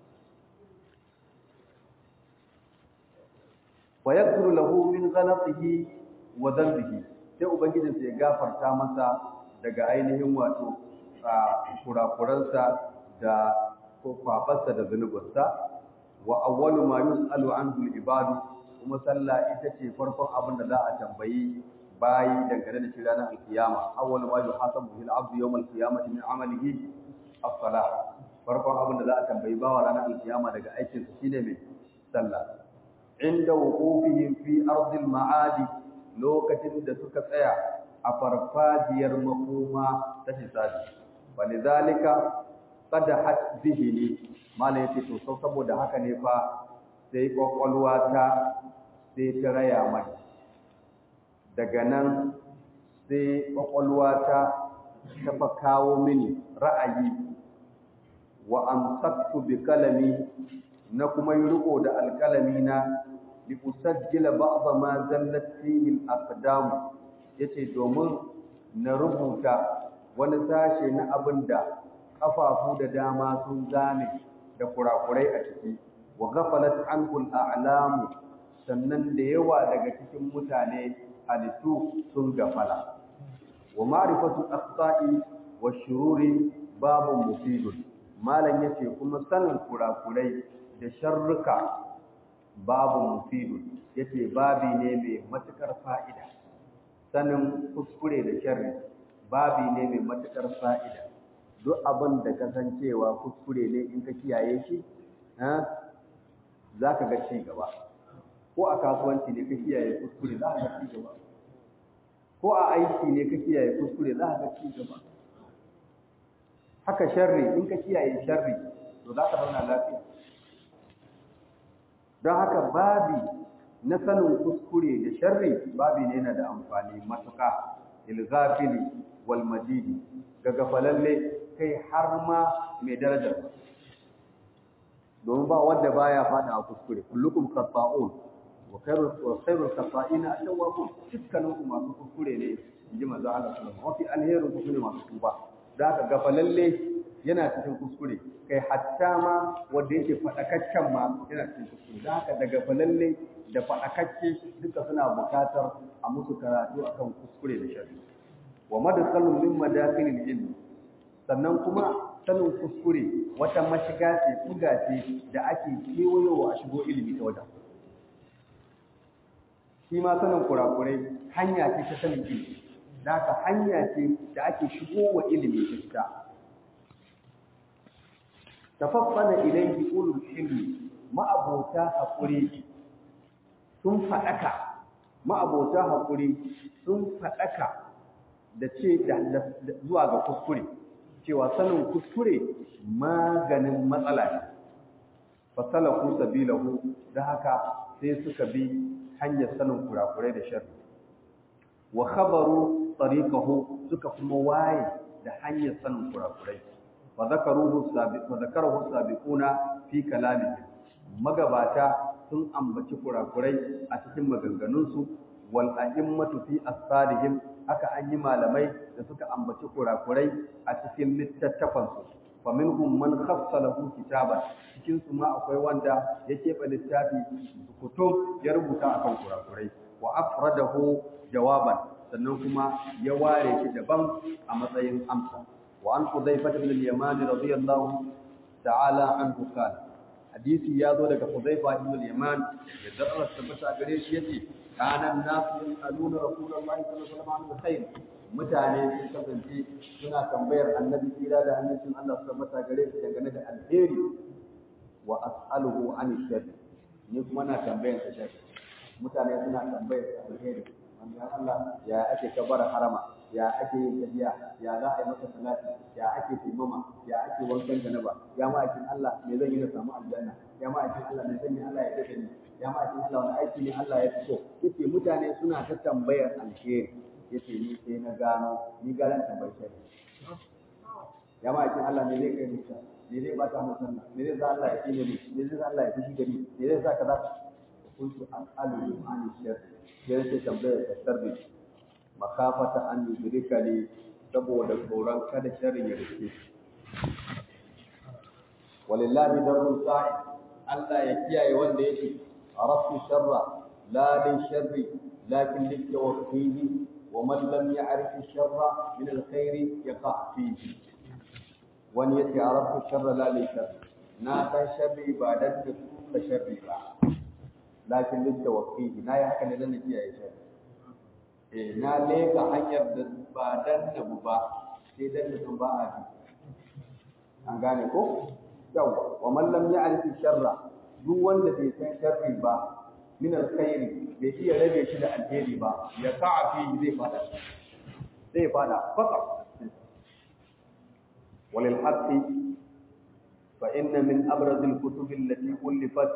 wa yaghfiru lahu min ghalatihi wa dhanbihi sai ubangijin sai ya gafarta masa daga ainihin wato kurakuransa da kwafarsa da zunubansa wa awwalu ma yus'alu anhu al-ibadu kuma sallah ita ce farkon abin da za a tambayi bayi dangane da shi ranar alkiyama awwalu ma yuhasabu bil abdu yawm al-qiyamati min amalihi as-salah farkon abin da za a tambayi bawa ranar alkiyama daga aikin sa shine mai sallah inda wuqufihim fi ardil ma'adi lokacin da suka tsaya a farfajiyar makoma ta hisabi walidhalika qadahat zihni mala yace to sau saboda haka ne fa sai kwakwalwa ta sai ta raya mai daga nan sai kwakwalwa ta tafa kawo mini ra'ayi wa amsaktu bi kalami na kuma yi riko da alkalami na li usajjila ba'd ma zallat fihi al-aqdam yace domin na rubuta wani sashe na abin da kafafu da dama sun zame da kurakurai a ciki wa ghafalat anhu al-a'lamu sannan da yawa daga cikin mutane halittu sun gafala wa ma'rifatu aqta'i wa shururi babun mufidun malam yace kuma sanin kurakurai da sharruka babun mufidun yace babi ne mai matukar fa'ida sanin kuskure da sharri babi ne mai matukar fa'ida duk abin da kasancewa kuskure ne in ka kiyaye shi za ka ga ci gaba ko a kasuwanci ne ka kiyaye kuskure za ka ga ci gaba ko a aiki ne ka kiyaye kuskure za ka ga ci gaba haka sharri in ka kiyaye sharri to za ka zauna lafiya don haka babi na sanin kuskure da sharri babi ne yana da amfani matuƙa ilgafili wal majidi ga gafalalle kai har ma mai darajar domin ba wanda baya fada a kuskure kullukum khata'un wa khairul wa khairul khata'ina at-tawwabun dukkanin ku masu kuskure ne inji manzo Allah sallallahu alaihi wasallam alherin ku ne masu tuba da haka gafalalle yana cikin kuskure kai hatta ma wanda yake fadakaccen ma yana cikin kuskure da haka da gafalalle da fadakacce duka suna bukatar a musu karatu akan kuskure da sharri wa madkhalun min madakhilil ilm sannan kuma sanin kuskure wata mashiga ce buga ce da ake kewayowa a shigo ilimi ta wajen shi ma sanin kurakurai hanya ce ta sanin ilimi da haka hanya ce da ake shigo wa ilimi ta ita tafaffana ilayhi ulul ilmi ma'abota haƙuri sun faɗaka ma'abota haƙuri sun faɗaka da ce zuwa ga kuskure cewa sanin kuskure maganin matsala ne fasalaku sabilahu da haka sai suka bi hanyar sanin kurakurai da sharri wa khabaru tariqahu suka kuma waye da hanyar sanin kurakurai fa zakaruhu sabiq fa zakarahu sabiquna fi kalamihim magabata sun ambaci kurakurai a cikin maganganunsu wal a'immatu fi asfarihim haka an yi malamai da suka ambaci kurakurai a cikin littattafansu fa minhum man khassa lahu kitaban cikin su ma akwai wanda ya keɓe littafi kutum ya rubuta akan kurakurai wa afradahu jawaban sannan kuma ya ware shi daban a matsayin amsa wa an Hudhayfah ibn al-Yaman radiyallahu ta'ala anhu qala hadisi ya zo daga Hudhayfah ibn al-Yaman da Allah tabbata gare shi yace kana nasu yas'aluna rasulullahi sallallahu alaihi wasallam khair mutane sun kasance suna tambayar annabi tsira da hannun Allah tabbata gare shi dangane da alheri wa as'aluhu an sharri ni kuma na tambayar sa sharri mutane suna tambayar sa alheri manzon Allah ya ake kabara harama ya ake yin tafiya ya za a yi masa salati ya ake taimama ya ake wankan janaba ya ma'aikin Allah me zan yi na samu aljanna ya ma'aikin Allah me zan yi Allah ya dace ni ya ma'aikin Allah wani aiki ne Allah ya fi so yace mutane suna ta tambayar alheri yace ni sai na gano ni garan tambayar shari ya ma'aikin Allah me zai kai ni ta me zai bata mu sallah me zai sa Allah ya kine ni me zai sa Allah ya fushi da ni me zai sa kaza kuntu as'alu an sharri sai nake tambayar da sharri makafata an yudrika ne saboda tsoron kada sharrin ya rike walillahi darul sa'i Allah ya kiyaye wanda yake arafu sharra la li sharri lakin li tawfihi wa man lam ya'rif sharra min alkhairi yaqa fihi wani yace arafu sharra la li sharri na san sharri ba dan da sharri ba lakin li tawfihi na yi haka ne dan kiyaye sharri na leka hanyar da ba dan nabu ba sai dan da ba a bi an gane ko yawa wa man lam ya'rif sharra duk wanda bai san sharri ba min alkhairi bai iya rabe shi da alheri ba ya sa'a fi zai fada zai fada faka walil haqqi fa inna min abraz alkutub allati ulifat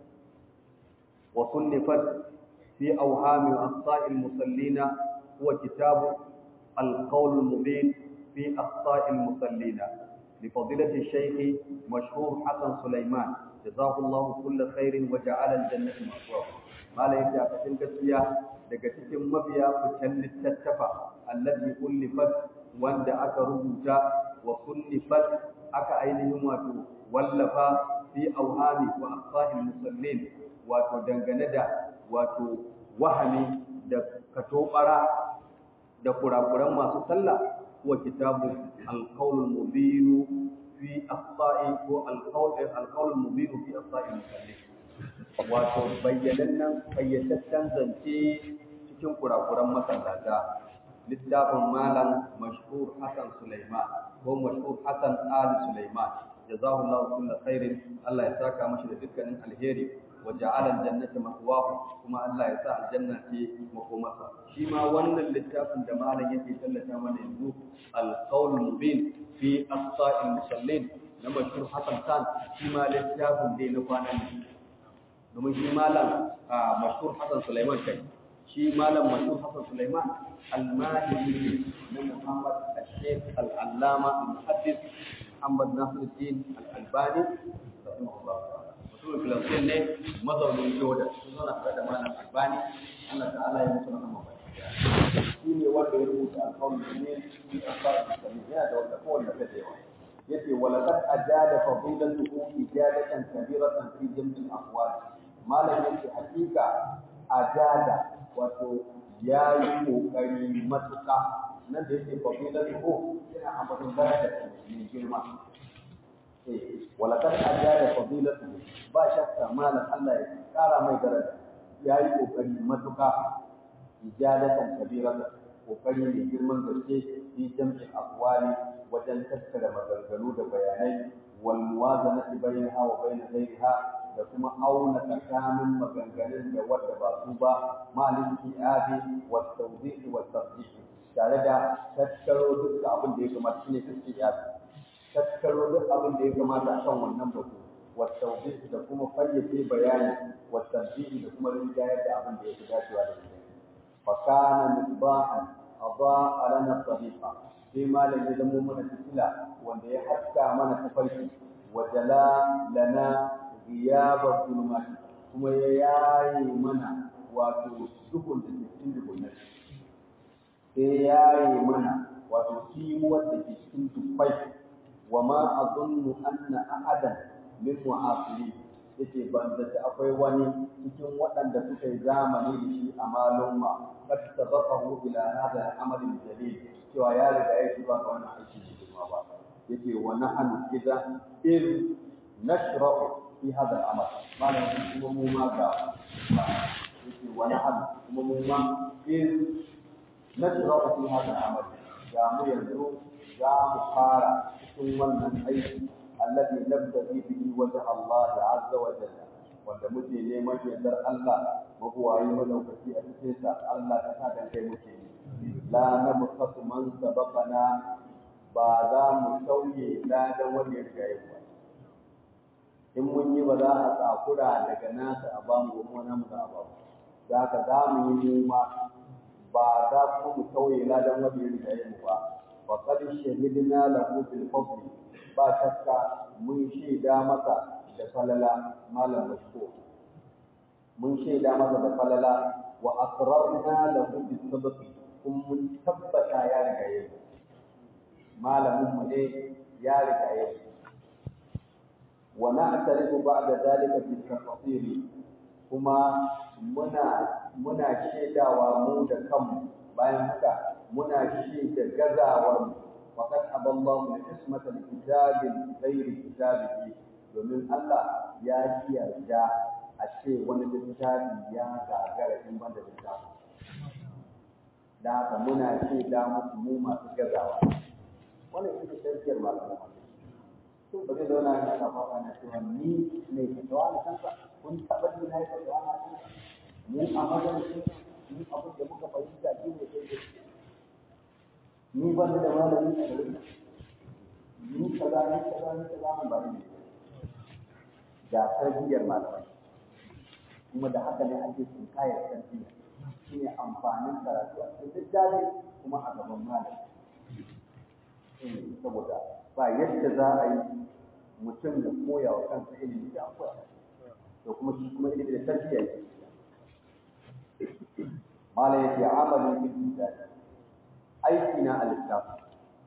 wa sunnifat في أوهام أخطاء المصلين هو كتاب القول المبين في أخطاء المصلين لفضيلة الشيخ مشهور حسن سليمان جزاه الله كل خير وجعل الجنة مأواه ما لا يجي أكثر gaskiya daga cikin mabiya fitan littattafa allazi ullifat wanda aka rubuta wa sunnifat aka ainihin wato wallafa fi auhami wa aqsahil musallin wato dangane da wato wahami da katobara da kurakuran masu sallah wa kitabu alqaulul mubin fi aqsa'i ko alqaul alqaulul mubin fi aqsa'i musallin wato bayyanannan fayyataccen zance cikin kurakuran masallata littafin malam mashhur Hassan Sulaiman ko mashhur Hassan Ali Sulaiman jazahullahu kullu khairin Allah ya saka mashi da dukkanin alheri وجعل الجنة مأواه كما الله يسا الجنة مقومتها شما وانا اللتاف دمالا يكي سلتا من يزو القول المبين في أخطاء المصلين لما شروع حسن كان شما اللتاف دي نقوانا domin shi malam mashhur Hassan Sulaiman kai shi malam mashhur Hassan Sulaiman al-Mahdi na Muhammad al-Sheikh al-Allama al-Muhaddis Muhammad Nasiruddin al-Albani rahimahullah mutumin filastin ne mazaunin jordan sun zauna tare da malam albani allah ta'ala ya mutu rahama ba shi ne wanda ya rubuta alƙawarin ne shi a fara musulmi yana da wanda kowanne ta da yawa yace walaqad ajada fadilatuhu ijadatan kabiratan fi jam'il aqwal malam yace hakika ajada wato yayi kokari matuka nan da yake fadilatuhu yana ambaton daraja mai girma walakar ajada fadilatu ba shakka malam Allah ya kara mai daraja yayi kokari matuka ijadatan kabiratan kokari mai girman gaske fi jam'in aqwali wajen tattara maganganu da bayanai wal muwazanati bainaha wa bain ghayriha da kuma auna tsakanin maganganun da wadda ba su ba malin kiyabi wa tawdih wa tafsir tare da tattaro duk abin da ya kamata shine kiyabi tattaro duk abin da ya kamata a kan wannan batu والتوضيح da kuma fayyace bayani والتنبيه da kuma rinjayar da abin da yake dacewa da shi fa kana misbahan adaa lana tariqa sai malam ya zamo mana fitila wanda ya haska mana tafarki wa jala lana ghiyaba zulumati kuma ya yaye mana wato duhun da ke cikin duhun sai ya yaye mana wato kimuwar da ke cikin dubbai wa ma azunnu anna ahadan min mu'asiri yace ban zaci akwai wani cikin waɗanda suka yi zamani da shi a malumma qad sabaqahu ila hadha al-amal al-jalil cewa ya riga ya zuwa ga wannan aiki da kuma ba yace wa nahnu idza iz nashra'u fi hadha al-amal malam kuma mu ma ga yace wa nahnu kuma mu ma iz nashra'u fi hadha al-amal ga mu yanzu za mu fara cikin wannan aiki alladhi nabtaghi bihi wajha Allah azza wa jalla wanda muke neman yardar Allah mabuwayi madaukaki a cikin sa Allah ta sa dan kai muke la nabqasu man sabaqana ba za mu sauye ladan wanda ya riga ba in mun yi ba za a tsakura daga nasa a bamu mu na mu da ba za ka za mu yi mu ma ba za ku mu sauye ladan wanda ya riga mu ba wa qad shahidna lahu bil fadl ba shakka mun shaida masa da falala malam mashko mun shaida masa da falala wa asrarna lahu bis sabq kun mun tabbata ya riga yayi malamin mu ne ya riga yayi wa na'tarifu ba'da zalika bi tafsiri kuma muna muna shaidawa mu da kanmu bayan haka muna shaida gazawar mu وقد أبى الله العصمة لكتاب غير كتابه domin Allah ya ji yarda a ce wani littafi ya gagara in banda littafi da haka muna ce da musu mu masu gazawa wannan ita ce tafiyar malaman sun ba zai zauna yana ta fara na cewa ni ne fatawa na kansa kun taɓa ji na yi fatawa na kansa mu a madadin ni abin da muka fahimta shi ne sai da ni ban da malami a garin ni kaza ni kaza ni kaza mun ba ni da tarbiyyar malamai kuma da haka ne ake tsinkayar tarbiyya shine amfanin karatu a cikin littafi kuma a gaban malami saboda ba yadda za a yi mutum da koya wa kansa ilimi da koya to kuma shi kuma ilimi da tarbiyya yake malam yake amalin bil littafi aiki na alittafi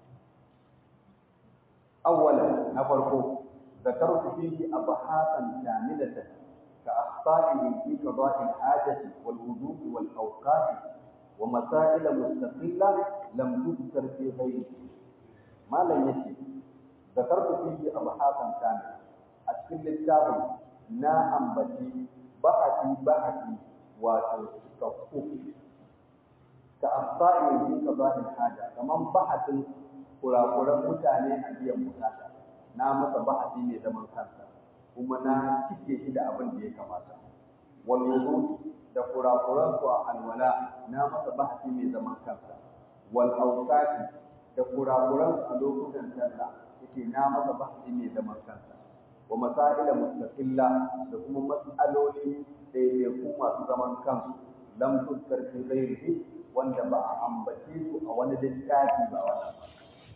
awwalan na farko ذكرت فيه أبحاثا كاملة كأخطائه في قضاء الحاجة والوضوء والأوقات ومسائل مستقلة لم تذكر في غيره ما لم يجد ذكرت فيه أبحاثا كاملة أشكل الكتاب نا أنبتي بحثي بحثي وتوقف كأخطائه في قضاء الحاجة كمان بحث kurakuran mutane a biyan bukata na masa bahasi ne zaman kansa kuma na cike shi da abin da ya kamata wal wudu da kurakuran su a alwala na masa bahasi ne zaman kansa wal awqati da kurakuran su a lokutan sallah yake na masa bahasi ne zaman kansa wa masaila mustaqilla da kuma mas'aloli ɗaiɗaiku masu zaman kansu lam tuskar fi ghairihi wanda ba a ambace su a wani littafi ba wannan ba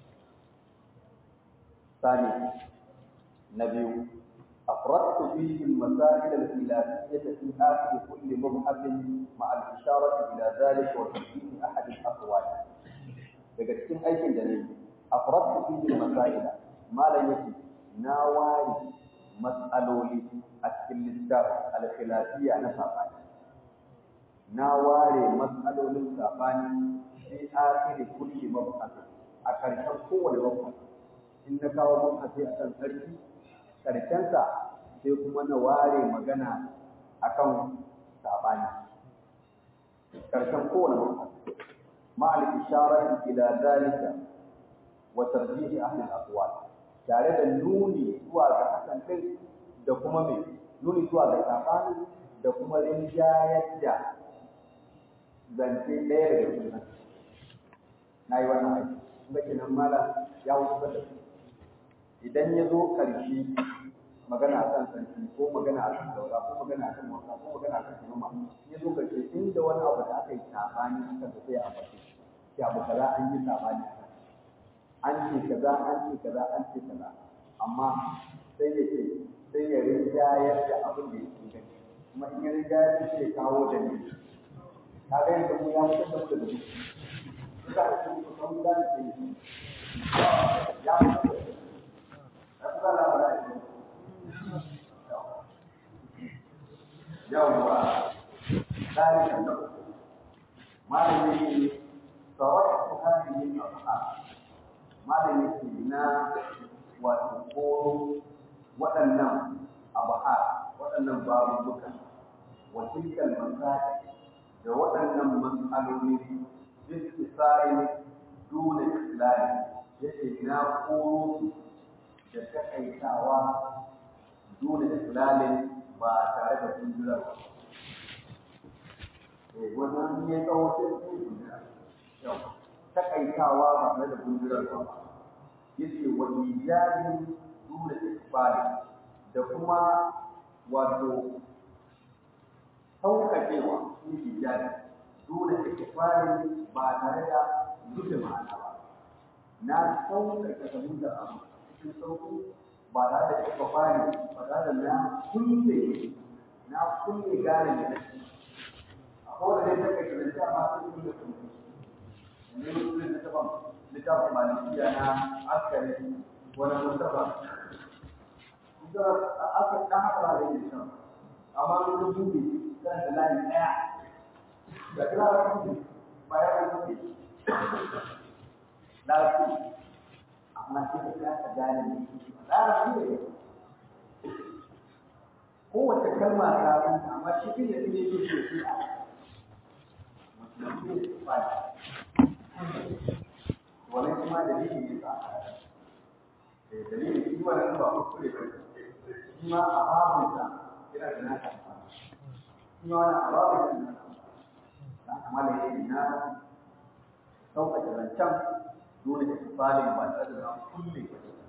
ثاني نبي أفردت فيه المسائل الخلافية في آخر كل مبحث مع الإشارة إلى ذلك وتوجيه أحد الأقوال daga cikin aikin da ne afradtu fihi masaila malam yake na ware mas'aloli a cikin littafin al-khilafiyya na sabani na ware mas'alolin sabani fi akhiri kulli mabhath a karshen kowane mabhath in na kawo mabhathi akan sarki karshensa sai kuma na ware magana akan sabani karshen kowane mabhath مع الإشارة إلى ذلك وترجيح أهل الأقوال tare da nuni zuwa ga hakan kai da kuma mai nuni zuwa ga sabani da kuma rinjayar da zance ɗaya daga cikin na yi wannan aiki kuma kenan mala ya wuce da su idan ya zo ƙarshe magana a kan sarki ko magana a kan daura ko magana a kan wasa ko magana a kan sinoma ya zo ƙarshe inda wani abu da aka yi sabani a kan sai a bace shi abu kaza an yi sabani a kan an ce kaza an ce kaza an ce kaza amma sai ya ce sai ya rinjayar da abin da ya inganta kuma in ya rinjayar da sai ya kawo da ne ka ga yadda mu ya fitar da mu daga duk suka da su kusan da ke yi ya fitar da su ya fi zala ba da yawwa ذلك النقص ما لم يكن صرفت هذه الأصحاب ما لم يكن نا وتقول waɗannan abuhar waɗannan babubuka wa tilkal masail da waɗannan mas'aloli istisari duna islami yace na koro da takaitawa duna islalin ba tare da tunjirarwa wannan ya tsawo sai su yi takaitawa ba tare da gundurar ba yace wa ijabin dole ikbali da kuma wato sauƙaƙewa shi ijabi dole ikbali ba tare da rufe ma'ana ba na sauƙaƙe fahimtar abu cikin sauƙi ba tare da ikbali ba tare da na kulle na kulle gane da nake ko da dai take da ta ma sun yi da kuma ne mutum da taban littafin malikiya na askari wani mustafa da aka dan haka da yake shan amma mun ga buɗe dan da layi daya da kira da buɗe bayan da buɗe lafi amma sai ka ka gane ne da buɗe kowace kalma ta san amma shi ne ne yake so shi a wannan kuma dalili ne ba dalili shi wannan ba kuskure ba shi ma a babin sa yana da naka shi ma wannan a babin sa na kuma da yake na sauƙaƙe zancen dole da tufalin ba tare da kulle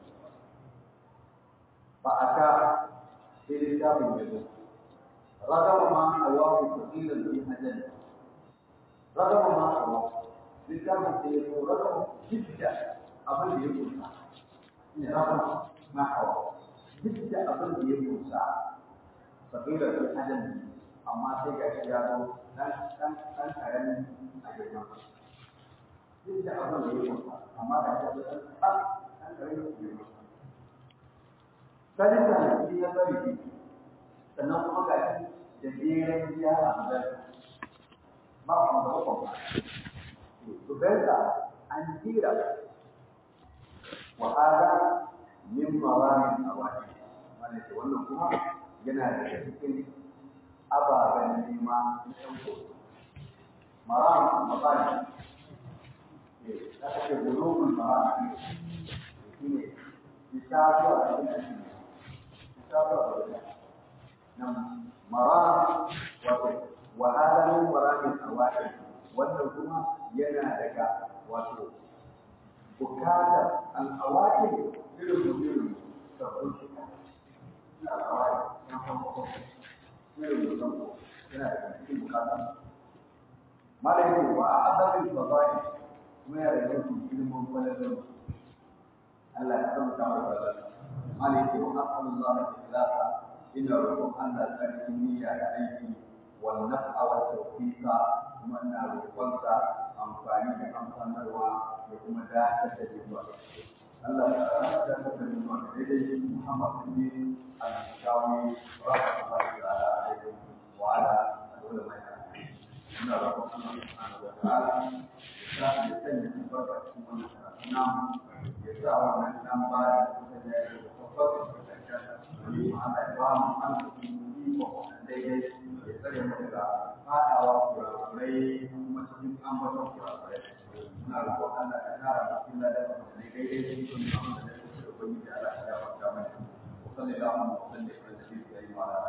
ba a ta sai littafin ya zo ragama ma a wawo tasirin bi hajjali ragama ma a wawo littafin da ya zo ragama jidda abin da ya kusa ne ragama ma a wawo jidda abin da ya kusa tasirin bi hajjali amma sai ga shi ya zo dan dan dan karamin a girma jidda abin da ya kusa amma ga shi ya zo dan dan karamin a girma Sadisa na shi ya bari sannan kuma ga shi da jeren gyara da ba ku da uku ba. To gaisa an jira wa hada min maramin awaki wanda ke wannan kuma yana da cikin ababen nema na ɗauko. Maram mabani da ake bulugul maram shi ne isa zuwa da ina nan maram wato wa hada min maramin awaqi wannan kuma yana daga wato bukatar al awaqi irin mutum sabbin shika al awaqi yan farko irin mutum yana da cikin bukatar malai wa adabi fadai kuma yana da cikin ilimin kwalalar Allah ya san ta wa عليك ونسأل الله الإخلاص إن ربهم أن الأكاديمية عليك والنفع والتوفيق ومن الفرص أمفاني أمفان الوا وكما ذات تجربة الله تعالى تجربة إليه محمد بن الشاوي رحمة الله تعالى عليه وعلى العلماء إن ربهم سبحانه وتعالى يسعى يسلم البركة من الأنام يسعى من الأنام بعد daidai ya tsare mu daga fadawa kurakurai kuma cikin ambaton kurakurai muna roƙon Allah ya kara mu cikin ladan da daidai cikin ambaton da ya kusa da ubangiji Allah ya gafarta mana wa sallallahu alaihi wa sallam ala nabiyyi wa ala